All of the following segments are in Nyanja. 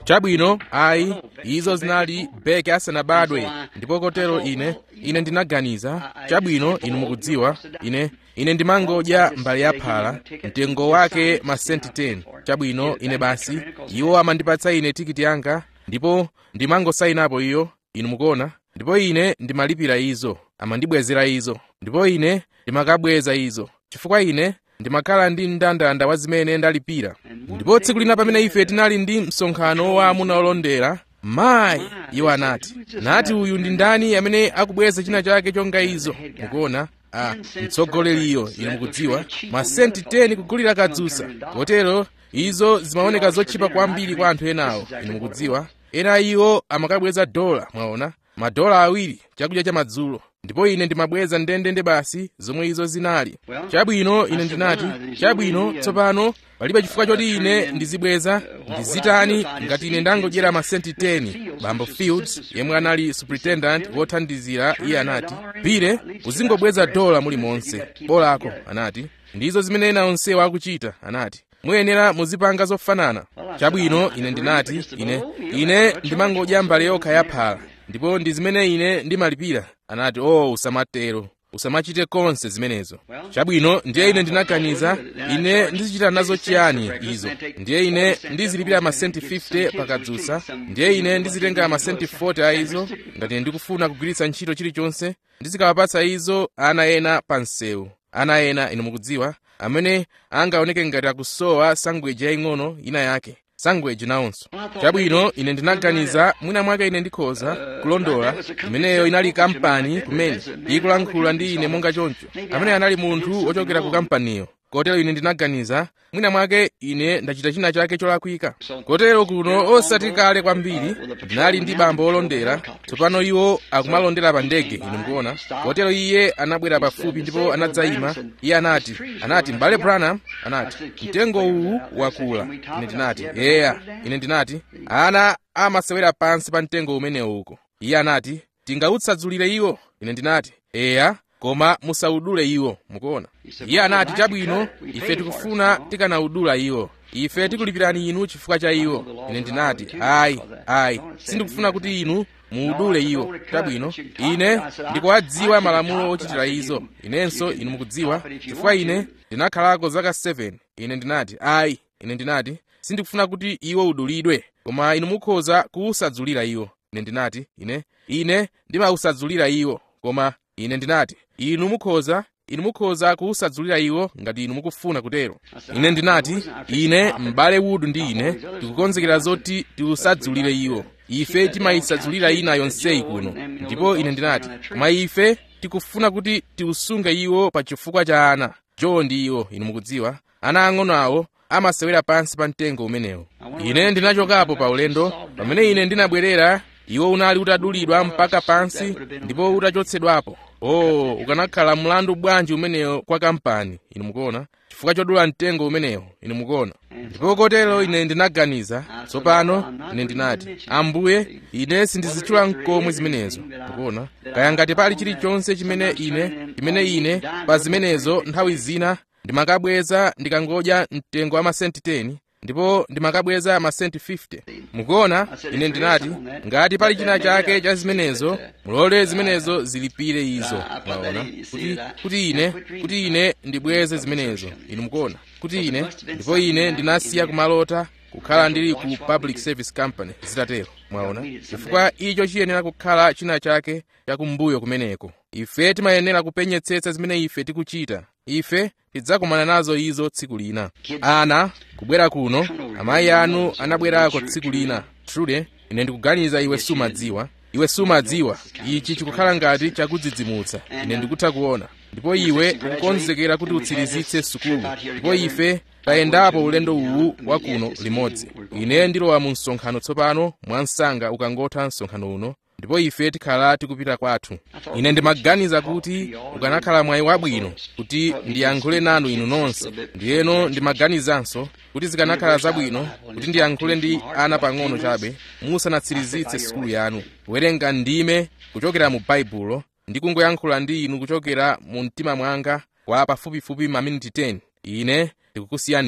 chabwino ayi izo zinali beki asanabadwe ndipo kotero ine ine ndinaganiza chabwino inu mukudziwa ine ine ndimangodya mbale ya phala mtengo wake masenti 10 chabwino ine basi iwo amandipatsa ine tikiti yanga ndipo ndimangosayinapo iyo inu mukuona ndipo ine ndimalipira izo amandibwezera izo ndipo ine ndimakabweza izo chifukwa ine ndimakhala ndi mndandanda wa zimene ndalipira ndipo tsiku lina pamene ife tinali ndi msonkhano wa amuna olondera mayi iwo anati nati uyu ndi ndani amene akubweza china chake chonga izo mukuona ah, mtsogoleriyo inu mukudziwa masenti 10 kugulira kadzusa kotero izo zimaoneka zotchipa kwambiri kwa anthu enawo inu mukudziwa ena iwo amakabweza dola mwaona madola awiri chakudya cha madzulo ndipo ine ndimabweza ndendende basi zomwe izo zinali chabwino ine ndinati chabwino tsopano palibe chifukwa choti ine ndizibweza ndizitani ngati ine ndangodyera masenti 10 bambo fields yemwe anali superintendent wothandizira iye anati pire uzingobweza dola mulimonse bolako anati ndizo zimene ena onsewo akuchita anati muyenera muzipanga zofanana chabwino ine ndinati ine ine ndimangodya mbale yokha ya phala ndipo ndi zimene ine ndimalipira anati o oh, usamatero usamachite konse zimenezo chabwino ndiye ine ndinaganiza ine ndizichita nazo chiyani izo ndiye ine ndizilipira masenti 50 pakadzusa ndiye ine ndizitenga masenti 40 a izo ngati ndikufuna kugwiritsa ntchito chilichonse ndizikawapatsa izo ana ena pa msewu ana ena inu mukudziwa amene angaoneke ngati akusowa sangweji yaying'ono ina yake sangweji nawonso chabwino ine ndinaganiza mwina mwake ine ndikhoza kulondola imeneyo inali kampani kumene ikulankhula ndi ine monga choncho amene anali munthu wochokera ku kampaniyo kotero ine ndinaganiza mwina mwake ine ndachita china chake cholakwika kotero kuno osati kale kwambiri ndinali ndi bambo olondera tsopano iwo akumalondera pa ndege inu mukuona kotero iye anabwera pafupi ndipo anadzayima iye anati anati mbale branham anati mtengo uwu wakula ine ndinati yeya ine ndinati ana amasewera pansi pa mtengo umenewu uko iye anati tingautsadzulire iwo ine ndinati eya koma musaudule iwo mukuona iye anati chabwino ife tikufuna tikanaudula iwo ife tikulipirani inu chifukwa cha iwo ine ndinati ayi ayi sindikufuna kuti inu muudule iwo chabwino ine ndikuwadziwa malamulo ochitira izo inenso inu mukudziwa chifukwa ine ndinakhalako zaka 7 ine ndinati ayi ine ndinati sindikufuna kuti iwo udulidwe koma inu mukhoza kuusadzulira iwo ine ndinati ine ine ndimausadzulira iwo koma ine ndinati inu mukhoza inu mukhoza kuusadzulira iwo ngati inu mukufuna kutero ine ndinati ine m'bale wudu ndi ine tikukonzekera zoti tiusadzulire iwo ife timayisadzulira ina yonseyi kuno ndipo ine ndinati koma ife tikufuna kuti tiusunge iwo pa chifukwa cha ana jo ndi iwo inu mukudziwa ana ang'ono awo amasewera pansi pa mtengo umenewo ine ndinachokapo pa ulendo pamene ine ndinabwerera iwo unali utadulidwa mpaka pansi ndipo utachotsedwapo oh ukanakhala mlandu bwanji umenewo kwa kampani inu mukuona chifukwa chodula mtengo umenewo inu mukuona ndipo kotero ine ndinaganiza tsopano ine ndinati ambuye ine sindizitchula mkomwe zimenezo mukuona kaya ngati pali chilichonse chimene ine chimene ine pa zimenezo nthawi zina ndimakabweza ndikangodya mtengo wa masenti 10 ndipo ndimakabweza masenti 50 mukuona ine ndinati ngati pali china chake cha zimenezo mulole zimenezo zilipire izo mwaona kuti kuti ine kuti ine ndibweze zimenezo inu mukuona kuti ine ndipo ine ndinasiya kumalota kukhala ndili ku public service company zitatero mwaona chifukwa icho chiyenera kukhala china chake chakumbuyo kumeneko ife timayenera kupenyetsetsa zimene ife tikuchita ife tidzakumana nazo izo tsiku lina ana kubwera kuno amayi anu anabwerako tsiku lina trude ine ndikuganiza iwe sumadziwa iwe sumadziwa ichi chikukhala ngati chakudzidzimutsa ine ndikutha kuona ndipo iwe ukukonzekera kuti utsirizitse sukulu ndipo ife tayendapo ulendo uwu wa kuno limodzi ine ndilowa mu msonkhano tsopano mwansanga ukangotha msonkhano uno ndipo ife tikhala tikupita kwathu ine ndimaganiza kuti ukanakhala mwayi wabwino kuti ndiyankhule nanu inu nonse ndiyeno ndimaganizanso kuti zikanakhala zabwino kuti ndiyankhule ndi ana pang'ono chabe musanatsirizitse sukulu yanu kuwerenga ndime kuchokera mu baibulo ndi kungoyankhula ndi inu kuchokera mu mtima mwanga kwa pafupifupi maminiti 10 ine ndikukusiyani inu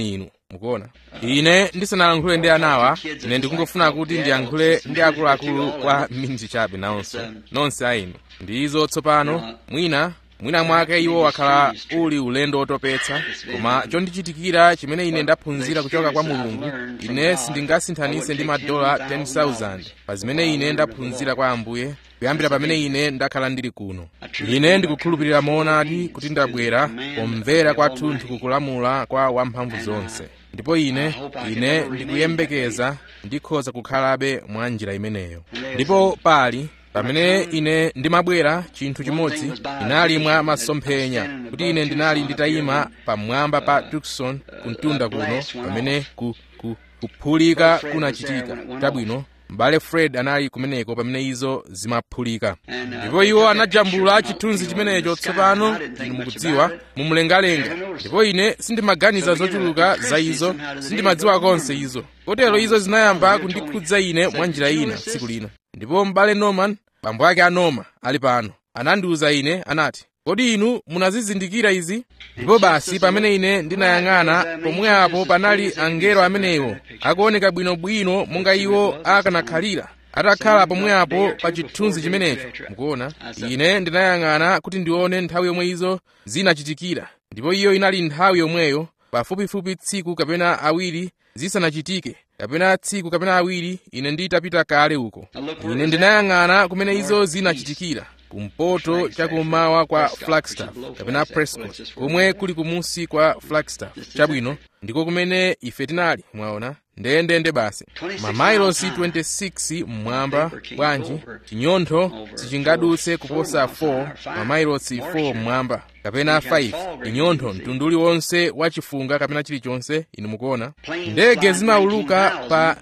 mukuona ine ndisanalankhule ndi anawa ine ndikungofuna kuti ndiyankhule ndi akuluakulu kwa minji chabe nawonso nonse a inu ndi izo tsopano mwina mwina mwake iwo wakhala uli ulendo wotopetsa koma chondichitikira chimene ine ndaphunzira kuchoka kwa mulungu ine sindingasinthanise ndi madola 10000 pa zimene ine ndaphunzira kwa ambuye kuyambira pamene ine ndakhala ndili kuno ine ndikukhulupirira moonadi kuti ndabwera pomvera kwathunthu kukulamula kwa wamphamvu zonse ndipo ine ine ndikuyembekeza ndikhoza kukhalabe mwa njira imeneyo ndipo pali pamene ine ndimabwera chinthu chimodzi inali mwa masomphenya kuti ine ndinali nditayima pamwamba pa tukson kuntunda kuno pamene ku, ku, kuphulika kunachitika chabwino m'bale fred anali kumeneko pamene izo zimaphulika ndipo iwo anajambula chithunzi chimenecho tsopano inu mukudziwa mumlengalenga ndipo ine sindimaganiza zochuluka za izo sindimadziwa konse izo kotero izo zinayamba kundikhudza ine mwa njira ina tsiku lina ndipo m'bale norman bambo ake a norma ali pano anandiwuza ine anati kodi inu munazizindikira izi ndipo basi pamene ine ndinayang'ana pomweapo panali angelo amenewo akuoneka bwinobwino monga iwo akanakhalira atakhala pomweapo pa chithunzi chimenecho mukuona ine ndinayang'ana kuti ndione nthawi yomwe izo zinachitikira ndipo iyo inali nthawi yomweyo pafupifupi tsiku kapena awiri zisanachitike kapena tsiku kapena awiri ine nditapita kale uko ine ndinayang'ana kumene izo zinachitikira kumpoto chakummawa kwa flagstaff kapena prescott komwe kuli kumusi kwa flagstaff chabwino ndiko kumene ife tinali mwaona ndendende basi mamailosi 26 mmwamba bwanji chinyontho sichingadutse kuposa 4 mamailosi 4 mmwamba kapena 5 inyontho mtundu uliwonse wa chifunga kapena chilichonse inu mukuona ndege zimauluka pa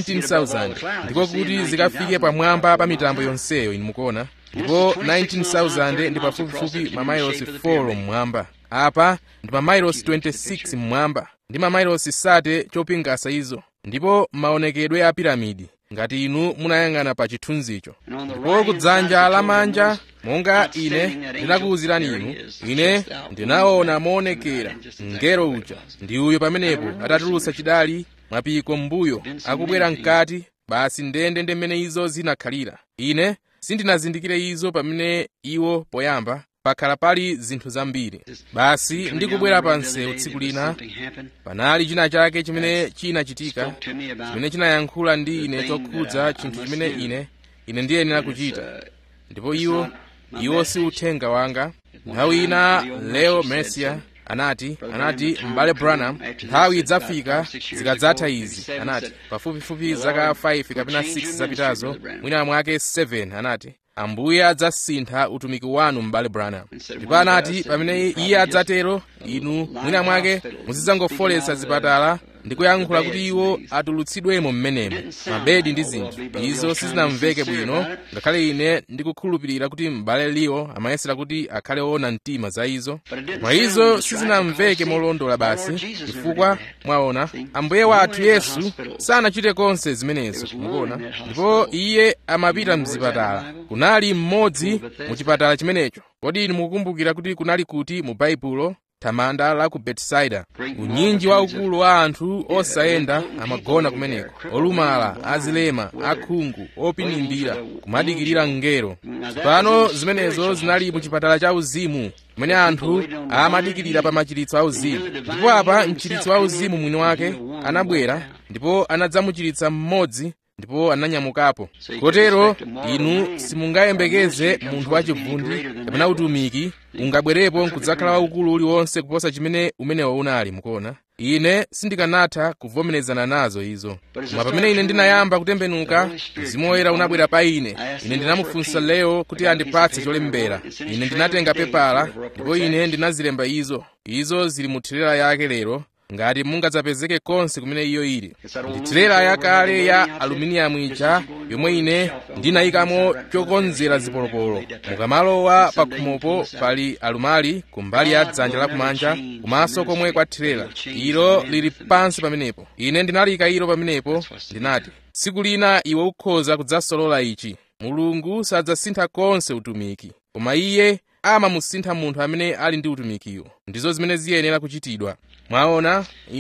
19000 ndiko kuti zikafike pamwamba pa mitambo yonseyo inu mukuona ndipo 19000 ndi pafupifupi mamailosi 4 mmwamba apa ndi mamailosi 26 mmwamba ndi mamailosi sate chopingasa izo ndipo maonekedwe a piramidi ngati inu munayang'ana pa chithunzicho ndipo kudzanja lamanja monga ine ndinakuwuzirani inu ine ndinaona moonekera mngelo uja ndi uyo pamenepo atatulutsa chidali mwapiko m'mbuyo akubwera mkati basi ndende ndi mmene izo zinakhalira ine sindinazindikire izo pamene iwo poyamba pakhala pali zinthu zambiri basi ndikubwera pa msewu tsiku lina panali china chake chimene chinachitika chimene chinayankhula ndi ine chokhudza chinthu chimene ine ine ndiyenera kuchita ndipo iwo iwo si uthenga wanga nthawi ina leo mercia anati anati m'bale branham nthawi idzafika zikadzatha izi anati pafupifupi zaka 5 kapena 6 zapitazo mwina mwake 7 anati ambuye adzasintha utumiki wanu m'bale branham ndipo anati pamene iye adzatero inu mwina mwake muzidzangofoletsa zipatala ndi kuyankhula kuti iwo atulutsidwemo m'menemo mabedi ndi zinthu izo sizinamveke bwino ngakhale ine ndikukhulupirira kuti m'bale liwo amayesera kuti akhale woona mtima za izo koma izo sizinamveke molondola basi chifukwa mwaona ambuye wathu yesu sanachite konse zimenezo mukuona ndipo iye amapita mzipatala kunali mmodzi mu chipatala chimenecho kodi inu mukukumbukira kuti kunali kuti mu baibulo thamanda la ku betisaida unyinji waukulu wa anthu osayenda amagona kumeneko olumala azilema akhungu opinimbira kumadikirira mngelo tsopano zimenezo zinali mu chipatala cha uzimu kumene anthu amadikirira pa machiritso auzimu ndipo apa mchiritso wauzimu mwini wake anabwera ndipo anadzamuchiritsa mmodzi ndipo ananyamukapo kotero inu simungayembekeze munthu wachivundi kapena utumiki ungabwerepo nkudzakhala waukulu uliwonse kuposa chimene umenewo unali mukuona ine sindikanatha kuvomerezana nazo izo koma pamene ine ndinayamba kutembenuka mzimu woyera unabwera pa ine ine ndinamufunsa leo kuti andipatse cholembera ine ndinatenga pepala ndipo ine ndinazilemba izo izo zili mu tirera yake lero ngati mungadzapezeke konse kumene iyo ili ndi tirera yakale ya aluminiyamu ija yomwe ine ndinayikamo chokonzera zipolopolo mukamalowa pa khomopo pali alumali kumbali ya dzanja lakumanja kumaso komwe kwa tirera ilo lili pansi pamenepo ine ndinalika ilo pamenepo ndinati tsiku lina iwe ukhoza kudzasolola ichi mulungu sadzasintha konse utumiki koma iye amamusintha munthu amene ali ndi utumikiwo ndizo zimene ziyenera kuchitidwa mwaona ine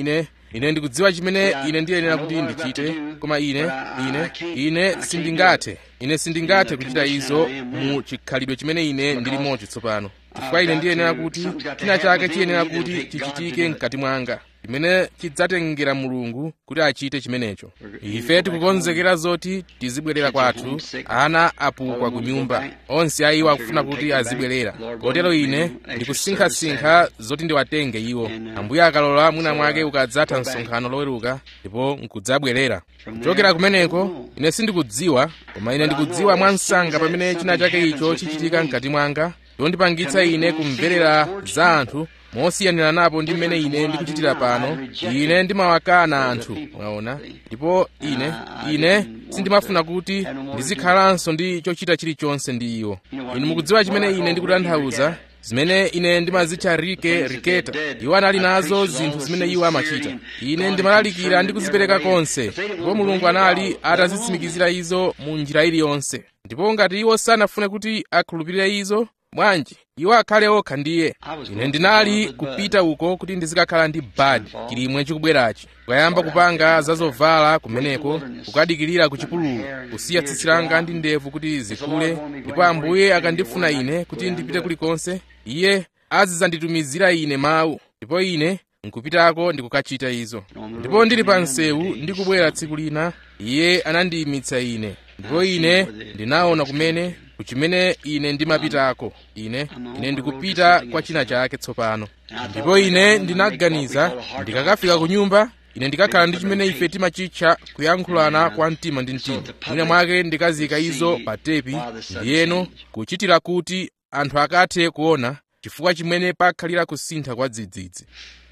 ine ndikudziwa chimene ine ndiyenera kuti ndichite koma ine ine ine sindingathe ine sindingathe kuchita izo mu chikhalidwe chimene ine ndilimocho tsopano chifukwa ine ndiyenera kuti china chake chiyenera kuti chichitike mkati mwanga chimene chidzatengera mulungu kuti achite chimenecho ife tikukonzekera zoti tizibwerera kwathu ana apukwa ku nyumba onse a iwo akufuna kuti azibwerera kotero ine ndikusinkhasinkha zoti ndiwatenge iwo ambuye akalola mwina mwake ukadzatha msonkhano loweruka ndipo nkudzabwerera kuchokera kumeneko ine sindikudziwa koma ine ndikudziwa mwansanga pamene china chake icho chichitika mkati mwanga yondipangitsa ine kumverera za anthu mosiyanira napo ndi mmene ine ndikuchitira pano ine ndimawakana anthu mwaona ndipo ine ine sindimafuna kuti ndizikhalanso ndi chochita chilichonse ndi iwo inu mukudziwa chimene ine ndikutanthauza zimene ine ndimazitcha rike riketa iwo anali nazo zinthu zimene iwo amachita ine ndimalalikira ndi kuzipereka konse ndipo mulungu anali atazitsimikizira izo mu njira iliyonse ndipo ngati iwo sanafune kuti akhulupirire izo bwanji iwo akhale okha ndiye ine ndinali kupita uko kuti ndizikakhala ndi badi chilimwe chikubwerachi kukayamba kupanga zazovala kumeneko kukadikirira ku chipululu kusiya tsitsi langa ndi ndevu kuti zikule ndipo ambuye akandifuna ine kuti ndipite kulikonse iye azidzanditumizira ine mawu ndipo ine nkupitako ndikukachita izo ndipo ndili pa msewu ndikubwera tsiku lina iye anandiyimitsa ine ndipo ine ndinaona kumene kuchimene ine ndimapitako ine ine ndikupita kwa china chake tsopano ndipo ine ndinaganiza ndikakafika ku nyumba ine ndikakhala ndi chimene ife timachitcha kuyankhulana kwa mtima ndi mtima mwina mwake ndikazika izo pa tepi ndiyeno kuchitira kuti anthu akathe kuona chifukwa chimene pakhalira kusintha kwa dzidzidzi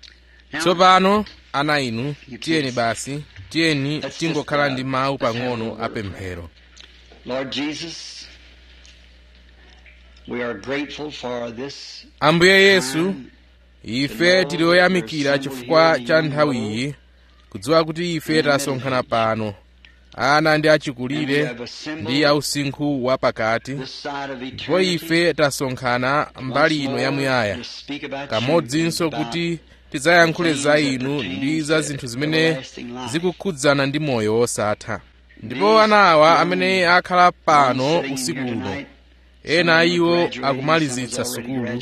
tsopano ana inu tiyeni basi tiyeni tingokhala ndi mawu pang'ono apemphero Lord Jesus, we are grateful for this ambuye yesu ife tili oyamikira chifukwa cha nthawi iyi kudziwa kuti ife tasonkhana pano ana ndi achikulire ndi ausinkhu wapakati this side of ndipo eternity. ife tasonkhana mbali ino yamuyaya To speak about kamodzinso you, about kuti tidzayankhule za inu ndi za zinthu zimene zikukhudzana ndi moyo wosatha ndipo ana awa amene akhala pano usiku uno ena a iwo akumalizitsa sukulu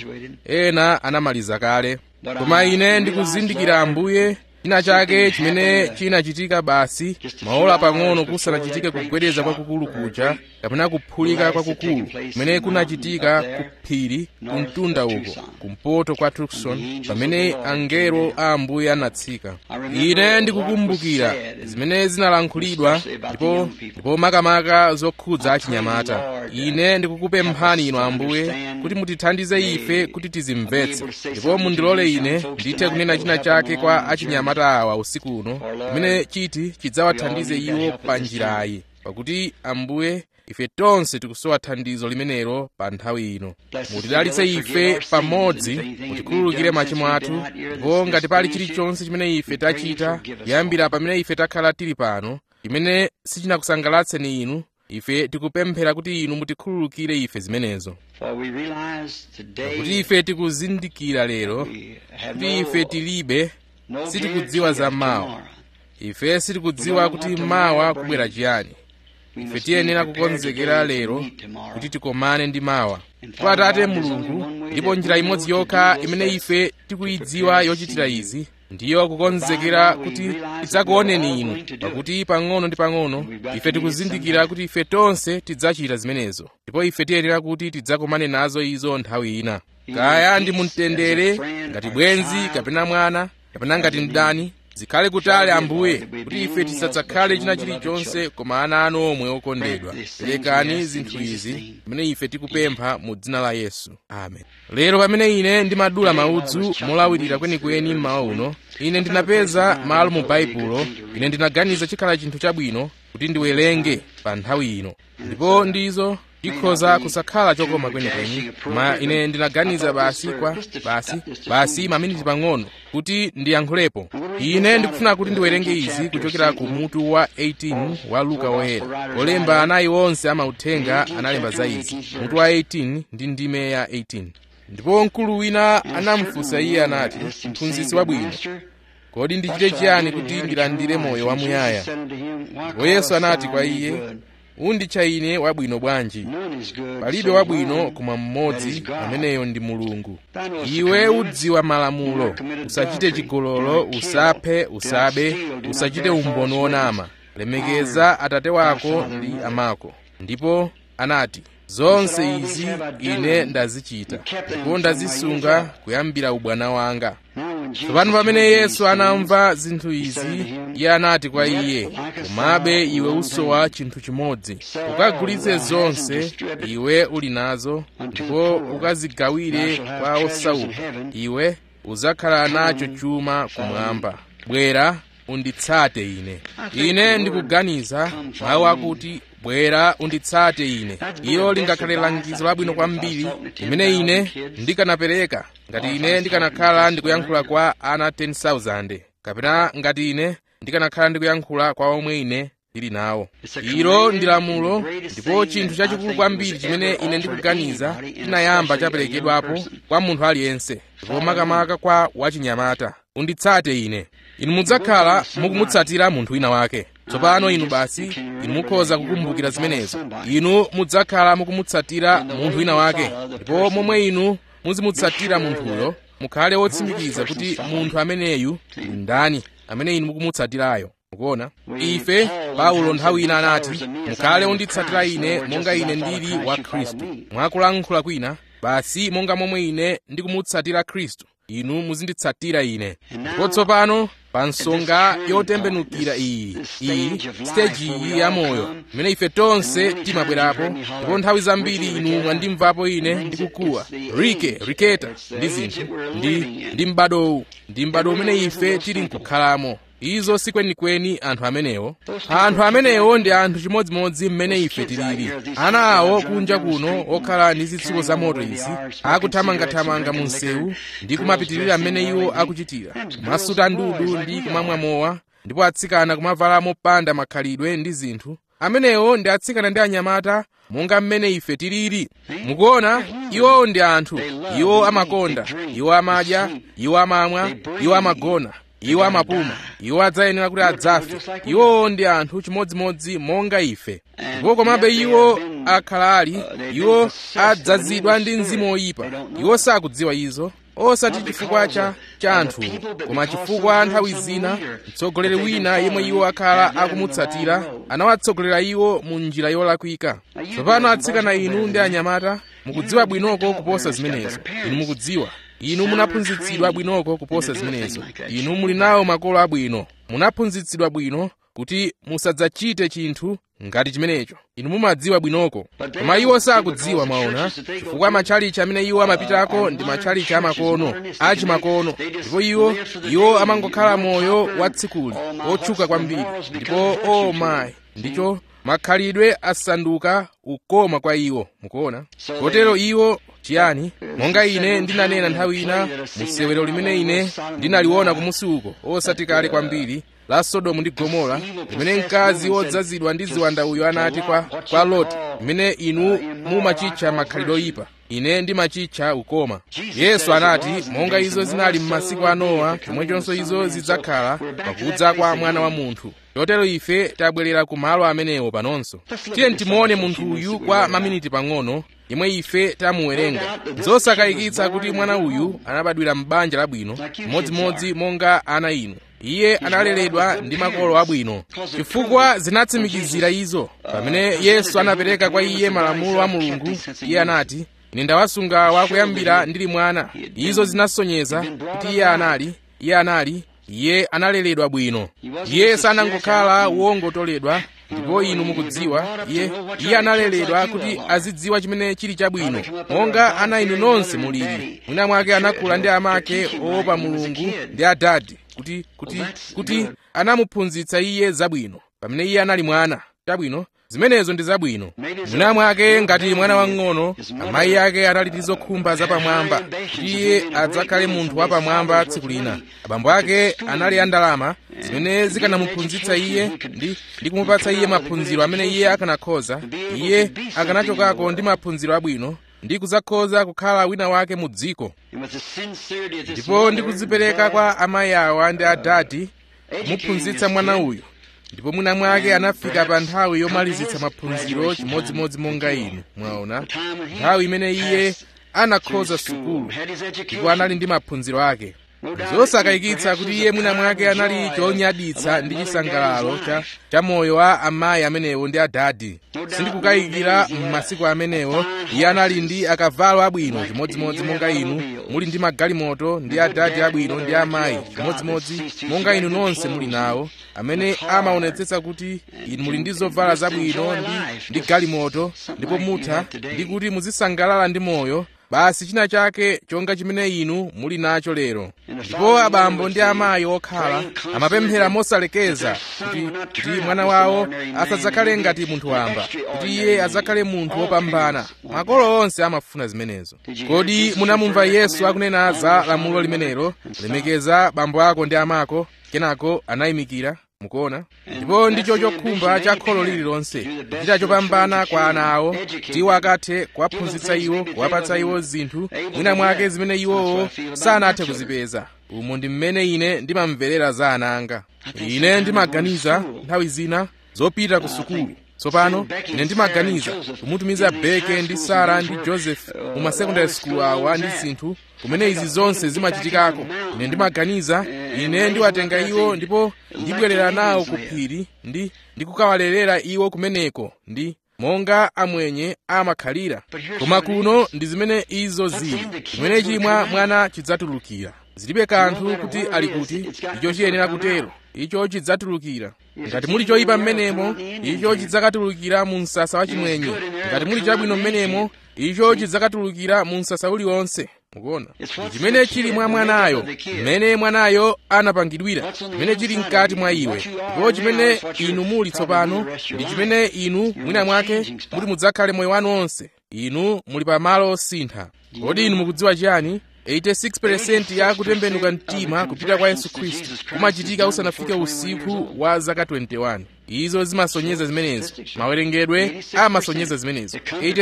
ena anamaliza kale koma ine ndikuzindikira ambuye china chake chimene chinachitika basi maola pang'ono kusanachitike kugwedeza kwakukulu kuja kapena kuphulika kwakukulu kumene kunachitika ku phiri kumtunda uko kumpoto kwa tucson pamene angelo a ambuye anatsika ine ndikukumbukira zimene zinalankhulidwa ndipo ndipo makamaka zokhudza achinyamata ine ndikukupemphani inu ambuye kuti mutithandize ife kuti tizimvetse ndipo mundilole ine ndithe kunena china chake kwa achinyamata awa usiku uno kumene chiti chidzawathandize iwo pa njirayi pakuti ambuye ife tonse tikusowa thandizo limenelo pa nthawi ino mutidalitse ife pamodzi mutikhululukire machimo athu ndipo ngati pali chilichonse chimene ife tachita kuyambira pamene ife takhala tili pano chimene sichinakusangalatseni inu ife tikupemphera kuti inu mutikhululukire ife zimenezo For we realize today kuti ife tikuzindikira lero we have kuti ife no, tilibe no sitikudziwa za guarantee of mawa tomorrow. ife sitikudziwa kuti mawa kubwera chiyani We ife must tiyenera be prepared kukonzekera today to lero meet tomorrow. kuti tikomane ndi mawa kwa atate mulungu ndipo njira imodzi yokha imene ife tikuyidziwa yochitira izi ndiyo kukonzekera kuti tidzakuoneni inu pakuti pang'ono ndi pang'ono ife tikuzindikira kuti ife tonse tidzachita zimenezo ndipo ife tiyenera kuti tidzakomane nazo izo nthawi ina kaya ndi mumtendere ngati bwenzi kapena mwana kapena ngati mdani zikhale kutali ambuye kuti ife tisadzakhale china chilichonse koma ana anu omwe okondedwa perekani zinthu izi pamene ife tikupempha mu dzina la yesu amen lero pamene ine ndimadula maudzu molawirira kwenikweni mmawa uno ine ndinapeza malo mu baibulo ine ndinaganiza chikhala chinthu chabwino kuti ndiwerenge pa nthawi ino ndipo ndizo chikhoza kusakhala chokoma kwenikweni koma ine ndinaganiza basi kwa basi basi maminiti pang'ono kuti ndiyankhulepo ine ndikufuna kuti ndiwerenge izi kuchokera ku mutu wa 18 wa luka woyera olemba anayi onse amauthenga analemba za izi mutu wa 18 ndi ndime ya 18 ndipo mkulu wina anamufunsa iye anati mphunzitsi wabwino kodi ndichite chiyani kuti ndilandire moyo wamuyaya ndipo yesu anati kwa iye unditcha ine wabwino bwanji palibe wabwino koma mmodzi ameneyo ndi mulungu iwe udziwa malamulo usachite chigololo usaphe usabe usachite umboni wonama lemekeza atate wako ndi amako ndipo anati zonse izi ine ndazichita ndipo ndazisunga kuyambira ubwana wanga tsopano pamene yesu anamva zinthu izi iye anati kwa iye komabe iwe usowa chinthu chimodzi ukagulitse zonse iwe uli nazo ndipo ukazigawire kwa osauka iwe uzakhala nacho chuma kumwamba bwera unditsate ine ine ndikuganiza mawu akuti bwera unditsate ine ilo lingakhale langizo labwino kwambiri limene ine ndikanapereka ngati ine ndikanakhala ndikuyankhula kwa ana 10,000 kapena ngati ine ndikanakhala ndikuyankhula kwa omwe ine ndili nawo ilo ndi lamulo ndipo chinthu chachikulu kwambiri chimene ine ndikuganiza chinayamba chaperekedwapo kwa munthu aliyense ndipo makamaka kwa wachinyamata unditsate ine inu mudzakhala mukumutsatira munthu wina wake tsopano inu basi inu mukhoza kukumbukira zimenezo inu mudzakhala mukumutsatira munthu wina wake ndipo momwe inu muzimutsatira munthuyo mukhale wotsimikiza kuti munthu ameneyu ndi ndani amene inu mukumutsatirayo mukuona ife paulo nthawi ina anati mukhale unditsatira ine monga ine ndili wa khristu mwakulankhula kwina basi monga momwe ine ndikumutsatira khristu inu muzinditsatira ine ndipo tsopano pa nsonga yotembenukira iyi iyi siteji iyi ya moyo imene ife tonse timabwerapo ndipo nthawi zambiri inu mwandimvapo ine ndikukuwa rike riketa ndi zinthu ndi ndi m'badowu ndi m'bado umene ife tili nkukhalamo izo sikwenikweni anthu amenewo anthu amenewo ndi anthu chimodzimodzi mmene ife tilili ana awo kunja kuno okhala ndi zitsulo za moto izi akuthamangathamanga mu msewu ndi kumapitirira mmene iwo akuchitira kumasuta ndudu ndi kumamwa mowa ndipo atsikana kumavala mopanda makhalidwe ndi zinthu amenewo ndi atsikana ndi anyamata monga mmene ife tilili mukuona iwowo ndi anthu iwo amakonda iwo amadya iwo amamwa iwo amagona iwo amapuma iwo adzayenera kuti adzafe iwowo ndi anthu chimodzimodzi monga ife ndipo komabe iwo akhala ali iwo adzazidwa ndi mzimu woyipa iwo sakudziwa izo osati chifukwa cha cha anthu koma chifukwa nthawi zina mtsogoleri wina yemwe iwo akhala akumutsatira anawatsogolera iwo mu njira yolakwika tsopano atsikana inu ndi anyamata mukudziwa bwinoko kuposa zimenezo inu mukudziwa inu munaphunzitsidwa bwinoko kuposa zimenezo inu muli nawo makolo abwino munaphunzitsidwa bwino kuti musadzachite chinthu ngati chimenecho inu mumadziwa bwinoko koma iwo sakudziwa mwaona chifukwa matchalichi amene iwo amapitako ndi matchalichi amakono achimakono ndipo iwo iwo amangokhala moyo watsikuli otchuka kwambiri ndipo o oh mayi ndicho makhalidwe asanduka ukoma kwa iwo mukuona kotero iwo chiyani monga ine ndinanena nthawi ina musewero limene ine ndinaliona kumusi uko osati kale kwambiri la sodomu ndi gomora limene mkazi wodzazidwa ndi ziwanda uyo anati kwa, kwa loti limene inu mumachitcha makhalidwe oyipa ine ndimachitcha ukoma yesu anati monga izo zinali m'masiku a nowa chomwechonso izo zidzakhala pakudza kwa mwana wa munthu chotero ife tabwerera ku malo amenewo panonso tiye timuone munthu uyu kwa maminiti pang'ono yemwe ife tamuwerenga zosakayikitsa kuti mwana uyu anabadwira m'banja labwino chimodzimodzi monga ana inu iye analeredwa ndi makolo abwino chifukwa zinatsimikizira izo pamene yesu anapereka kwa iye malamulo a mulungu iye anati ine ndawasunga wakuyambira ndili mwana izo zinasonyeza kuti iye anali iye anali iye analeredwa bwino iye sanangokhala wongotoledwa ndipo inu mukudziwa iye iye analeredwa kuti azidziwa chimene chili chabwino monga ana inu nonse mulili mwina mwake anakula ndi amake oopa mulungu ndi adadi kuti kuti kuti anamuphunzitsa iye zabwino pamene iye anali mwana chabwino zimenezo ndi zabwino mwina mwake ngati mwana wang'ono amayi ake anali ndi zokhumba zapamwamba kuti iye adzakhale munthu wapamwamba tsiku lina abambo ake anali andalama zimene zikanamuphunzitsa iye ndi, ndi kumupatsa iye maphunziro amene iye akanakhoza iye akanachokako ndi maphunziro abwino ndi kudzakhoza kukhala wina wake mu dziko And with the sincerity of this ndipo mother ndikudzipereka and kwa dad, amayi awa ndi adati educating muphunzitsa this mwana kid, uyu ndipo mwina mwake anafika pa nthawi yomalizitsa maphunziro chimodzimodzi monga inu mwaona nthawi imene iye anakhoza sukulu had his ndipo education. anali ndi maphunziro ake zosakayikitsa kuti iye mwina mwake anali chonyaditsa ndi chisangalalo cha, cha moyo wa amayi amenewo ndi adadi sindikukayikira m'masiku amenewo iye anali ndi akavalo abwino chimodzimodzi monga inu muli ndi magalimoto ndi adadi abwino ndi amayi chimodzimodzi monga inu nonse muli nawo amene amaonetsetsa kuti inu muli ndi zovala zabwino ndi, ndi galimoto ndipo mutha ndi kuti muzisangalala ndi moyo basi china chake chonga chimene inu muli nacho lero ndipo abambo ndi amayi okhala amapemphera mosalekeza kuti, kuti mwana wawo asadzakhale ngati munthu wamba kuti iye adzakhale munthu wopambana makolo onse amafuna zimenezo kodi munamumva yesu akunena za lamulo limenelo lemekeza bambo ako ndi amako kenako anayimikira mukuona ndipo ndicho chokhumba cha kholo lililonse kuchita chopambana kwa ana awo kuti iwo akathe kuwaphunzitsa iwo kuwapatsa iwo zinthu mwina mwake zimene iwowo sanathe kuzipeza umo ndi mmene ine ndimamverera za ana anga ine ndimaganiza nthawi zina zopita ku sukulu tsopano ine ndimaganiza kumutumiza beke ndi sara ndi joseph mu masekondary school awa ndi zinthu kumene izi zonse zimachitikako ine ndimaganiza ine ndiwatenga iwo ndipo ndibwerera nawo ku phiri ndi ndikukawalerera iwo kumeneko ndi monga amwenye amakhalira koma kuno ndi zimene izo zili chimene chimwa mwana chidzatulukira zilibe kanthu kuti ali kuti icho chiyenera kutero icho chidzatulukira ngati muli choyipa mmenemo icho chidzakatulukira mu msasa wa chimwenye ngati muli chabwino mmenemo icho chidzakatulukira mu msasa uliwonse mukuona chimene chili mwa mwanayo mmene mwanayo anapangidwira chimene chili mkati mwa iwe ndipo chimene inu muli tsopano ndi chimene inu mwina mwake muti mudzakhale moyo wanu onse inu muli pa malo osintha kodi inu mukudziwa chiyani 86% ya kutembenuka mtima kupita kwa yesu khristu kumachitika usanafike usiku wa zaka 21 izo zimasonyeza zimenezo mawerengedwe amasonyeza zimenezo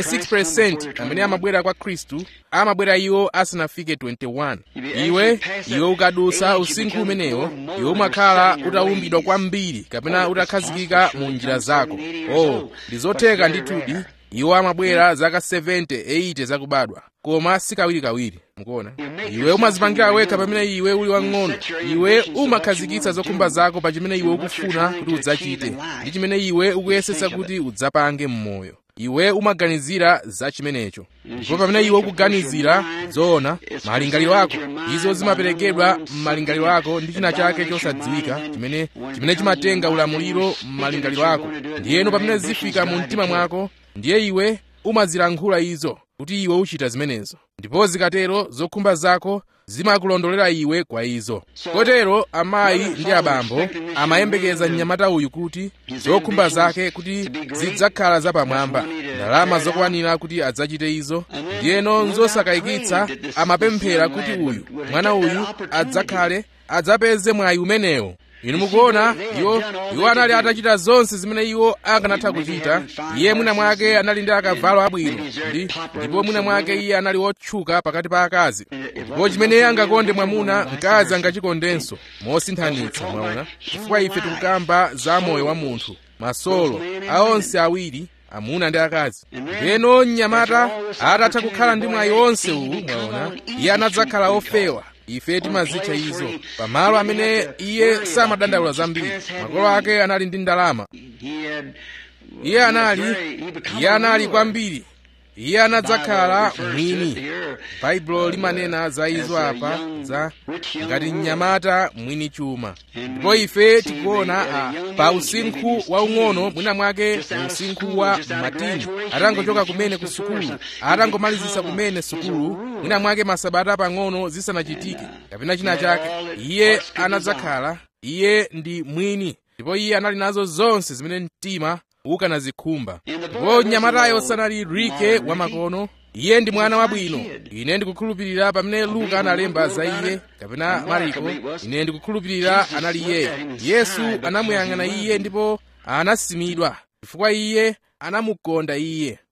86% amene amabwera kwa khristu amabwera iwo asanafike 21 iwe iwe ukadusa usinkhu umenewo iwe umakhala utawumbidwa kwambiri kapena utakhazikika mu njira zako oh ndi zotheka ndithudi iwo amabwera zaka 70 80 zakubadwa koma sikawirikawiri mukuona iwe umazipangira wekha pamene iwe uli wang'ono iwe umakhazikitsa zokhumba zako pa chimene iwe ukufuna kuti udzachite ndi chimene iwe ukuyesetsa kuti udzapange m'moyo iwe umaganizira za chimenecho ndipo pamene iwe ukuganizira zoona malingaliro ako izo zimaperekedwa m'malingaliro ako ndi china chake chosadziwika chimene chimene chimatenga ulamuliro m'malingaliro ako ndiyeno pamene zifika mu mtima mwako ndiye iwe umazilankhula izo kuti iwe uchita zimenezo ndipo zikatero zokhumba zako zimakulondolera iwe kwa izo kotero amayi ndi abambo amayembekeza mnyamata uyu kuti zokhumba zake kuti zidzakhala zapamwamba ndalama zokwanira kuti adzachite izo ndiyeno nzosakayikitsa amapemphera kuti uyu mwana uyu adzakhale adzapeze mwayi umenewo inu mukuona iwo iwo anali atachita zonse zimene iwo akanatha kuchita iye mwina mwake anali ndi akavalo abwino ndi ndipo mwina mwake iye anali wotchuka pakati pa akazi ndipo chimene angakonde mwamuna mkazi angachikondenso mosinthanitsa mwaona chifukwa ife tikukamba za moyo wa munthu masolo aonse awiri amuna ndi akazi ndiyeno mnyamata atatha kukhala ndi mwayi onse uwu mwaona iye anadzakhala ofewa ife timazitcha izo pamalo amene iye samadandaula zambiri makolo ake anali ndi ndalama iye anali iye anali kwambiri iye anadzakhala mwini baibulo limanena za izo apa za ngati mnyamata mwini chuma ndipo ife tikuona a pa usinkhu waung'ono mwina mwake usinkhu wa matini atangochoka kumene ku sukulu atangomalizisa kumene sukulu mwina mwake masabata pang'ono zisanachitike kapena china chake iye anadzakhala iye ndi mwini ndipo iye anali nazo zonse zimene mtima ukanazikhumba ndipo mnyamatayo sanali rike wamakono iye ndi mwana wabwino ine ndikukhulupirira pamene luka analemba za iye kapena mariko ine ndikukhulupirira anali iyeyo yesu anamuyang'ana iye ndipo anasimidwa chifukwa iye anamukonda iye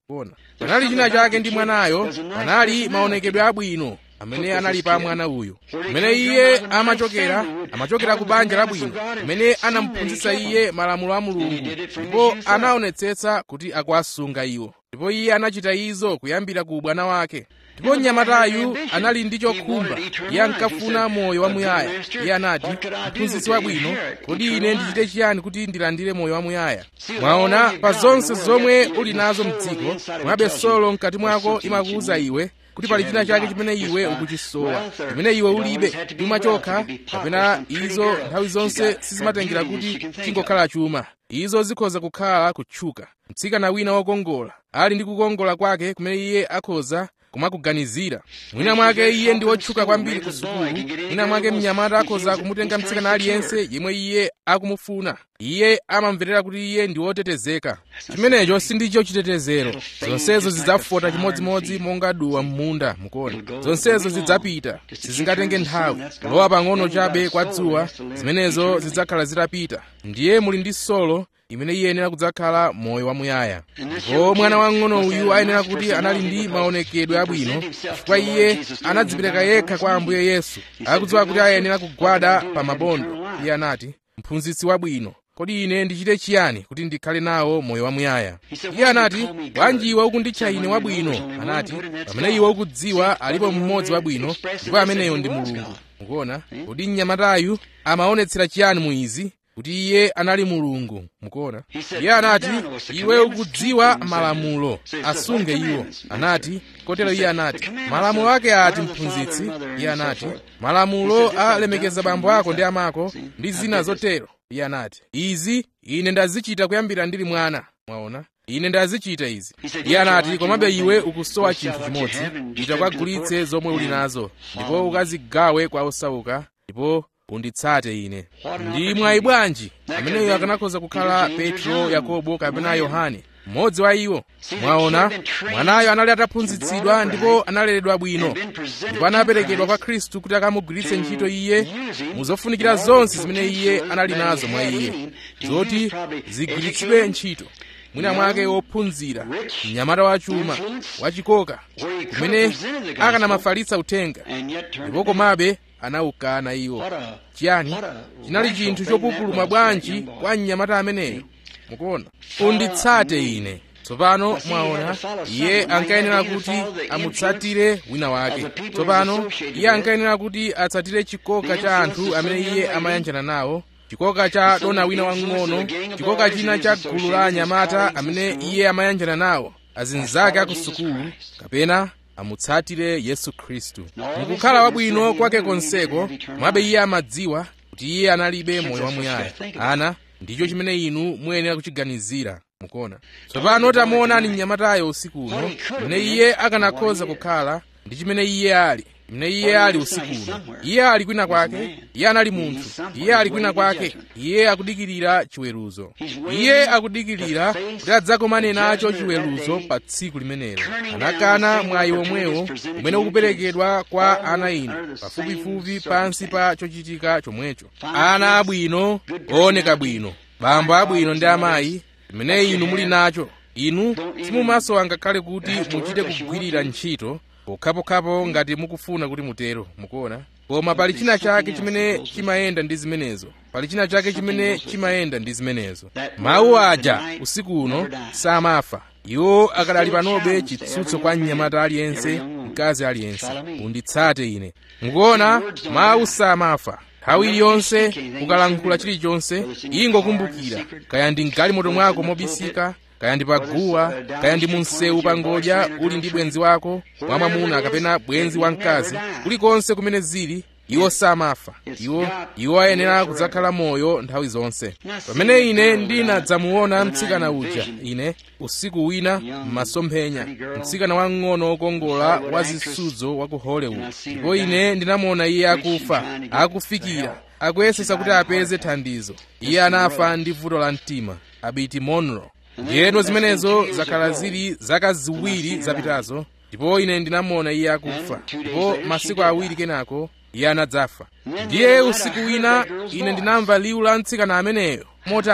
kuona panali china chake ndi mwanayo panali maonekedwe abwino amene anali pa mwana uyu amene iye amachokera amachokera ku banja labwino amene anamuphunzitsa iye malamulo a mulungu ndipo anaonetsetsa kuti akuwasunga iwo ndipo iye anachita izo kuyambira ku ubwana wake ndipo mnyamatayu anali ndi chokhumba iye ankafuna moyo wamuyaya iye anati mphunzitsi wabwino kodi ine ndichite chiyani kuti ndilandire moyo wamuyaya mwaona pa zonse zomwe uli nazo mdziko mwabe solo mkati mwako imakuwuza iwe kuti pali china chake chimene iwe ukuchisowa chimene iwe ulibe chuma chokha kapena izo nthawi zonse sizimatengera kuti chingokhala chuma izo zikhoza kukhala kutchuka mtsikana wina wokongola ali ndi kukongola kwake kumene iye akhoza kumakuganizira mwina mwake iye ndi wotchuka kwambiri ku sukulu mwina mwake mnyamata akhoza kumutenga mtsikana aliyense yemwe iye akumufuna iye amamverera kuti iye ndi wotetezeka chimenecho sindicho chitetezero zonsezo zidzafota chimodzimodzi monga duwa m'munda mukuona zonsezo zidzapita sizingatenge nthawi kulowa pang'ono chabe kwa dzuwa zimenezo zidzakhala zitapita ndiye muli ndi solo imene iye ayenera kudzakhala moyo wamuyaya ndipo mwana wang'ono uyu ayenera kuti anali ndi maonekedwe abwino chifukwa iye anadzipereka yekha kwa ambuye yesu akudziwa kuti ayenera kugwada pa mabondo iye anati mphunzitsi wabwino kodi ine ndichite chiyani kuti ndikhale nawo moyo wamuyaya iye anati bwanji iwe ukunditcha ine wabwino anati pamene iwe ukudziwa alipo mmodzi wabwino ndipo ameneyo ndi mulungu mukuona kodi mnyamatayu amaonetsera chiyani mu izi kuti iye anali mulungu mukuona iye anati iwe ukudziwa malamulo asunge iwo anati kotero iye anati malamulo ake ati mphunzitsi iye anati malamulo alemekeza bambo ako ndi amako ndi zina zotero iye anati izi ine ndazichita kuyambira ndili mwana mwaona ine ndazichita izi iye anati komabe iwe ukusowa chinthu chimodzi pita kwagulitse zomwe uli nazo ndipo ukazigawe kwa osauka ndipo unditsate ine ndi mwayi bwanji ameneyo akanakhoza kukhala petro yakobo kapena yohane mmodzi wa iwo mwaona mwanayo anali ataphunzitsidwa ndipo analeredwa bwino ndipo anaperekedwa kwa khristu kuti akamugwiritse ntchito iye muzofunikira zonse zimene iye anali nazo mwa iye zoti zigwiritsidwe ntchito mwina mwake wophunzira mnyamata wachuma wachikoka kumene akanamafalitsa uthenga ndipo komabe anawukana iwo chiyani chinali chinthu chopupuluma bwanji kwa mnyamata ameneyo mukuona unditsate ine tsopano mwaona iye ankayenera kuti amutsatire wina wake tsopano iye ankayenera kuti atsatire chikoka cha anthu amene iye amayanjana nawo chikoka cha dona wina wang'ono chikoka china cha gulu la anyamata amene iye amayanjana nawo azinzake aku sukulu kapena amutsatire yesu khristu mukukhala wabwino kwake konseko mwabe iye amadziwa kuti iye analibe moyo wamuyaya ana ndicho chimene inu muyenera kuchiganizira mukuona tsopano tamuonani mnyamatayo usiku uno mene iye akanakhoza kukhala ndi chimene iye ali mene iye ali usiku uno iye ali kwina kwake iye anali munthu iye ali kwina kwake iye akudikirira chiweruzo iye akudikirira kuti adzakomane nacho chiweruzo pa tsiku limenelo anakana mwayi omwewo umene ukuperekedwa kwa ana inu pafupifupi pansi pa chochitika chomwecho ana abwino ooneka bwino bambo abwino ndi amayi zimene inu muli nacho inu simumasowa ngakhale kuti muchite kugwirira ntchito pokhapokhapo ngati mukufuna kuti mutero mukuona koma pali china chake chimene chimayenda ndi zimenezo pali china chake chimene chimayenda ndi zimenezo mawu aja usiku uno samafa iwo akadali panobe chitsutso kwa mnyamata aliyense mkazi aliyense unditsate ine mukuona mawu samafa nthawi iliyonse ukalankhula chilichonse ingokumbukira kaya ndi mgalimoto mwako mobisika kaya ndi paguwa kaya ndi munsewu pangodya uli ndi bwenzi wako wamwamuna kapena bwenzi wamkazi kulikonse kumene zili iwo samafa iwo iwo ayenera kudzakhala moyo nthawi zonse pamene ine ndinadzamuona mtsikana uja ine usiku wina m'masomphenya mtsikana wang'ono wokongola wa zisudzo wa ku hollywood ndipo ine ndinamuona iye akufa akufikira akuyesesa kuti apeze thandizo iye anafa ndi vuto la mtima abiti monroe ndiyeno zimenezo zakhala zili zaka ziwiri zapitazo ndipo ine ndinamuona iye akufa ndipo masiku awiri kenako iye anadzafa ndiye usiku wina ine ndinamva liwu la mtsikana ameneyo motani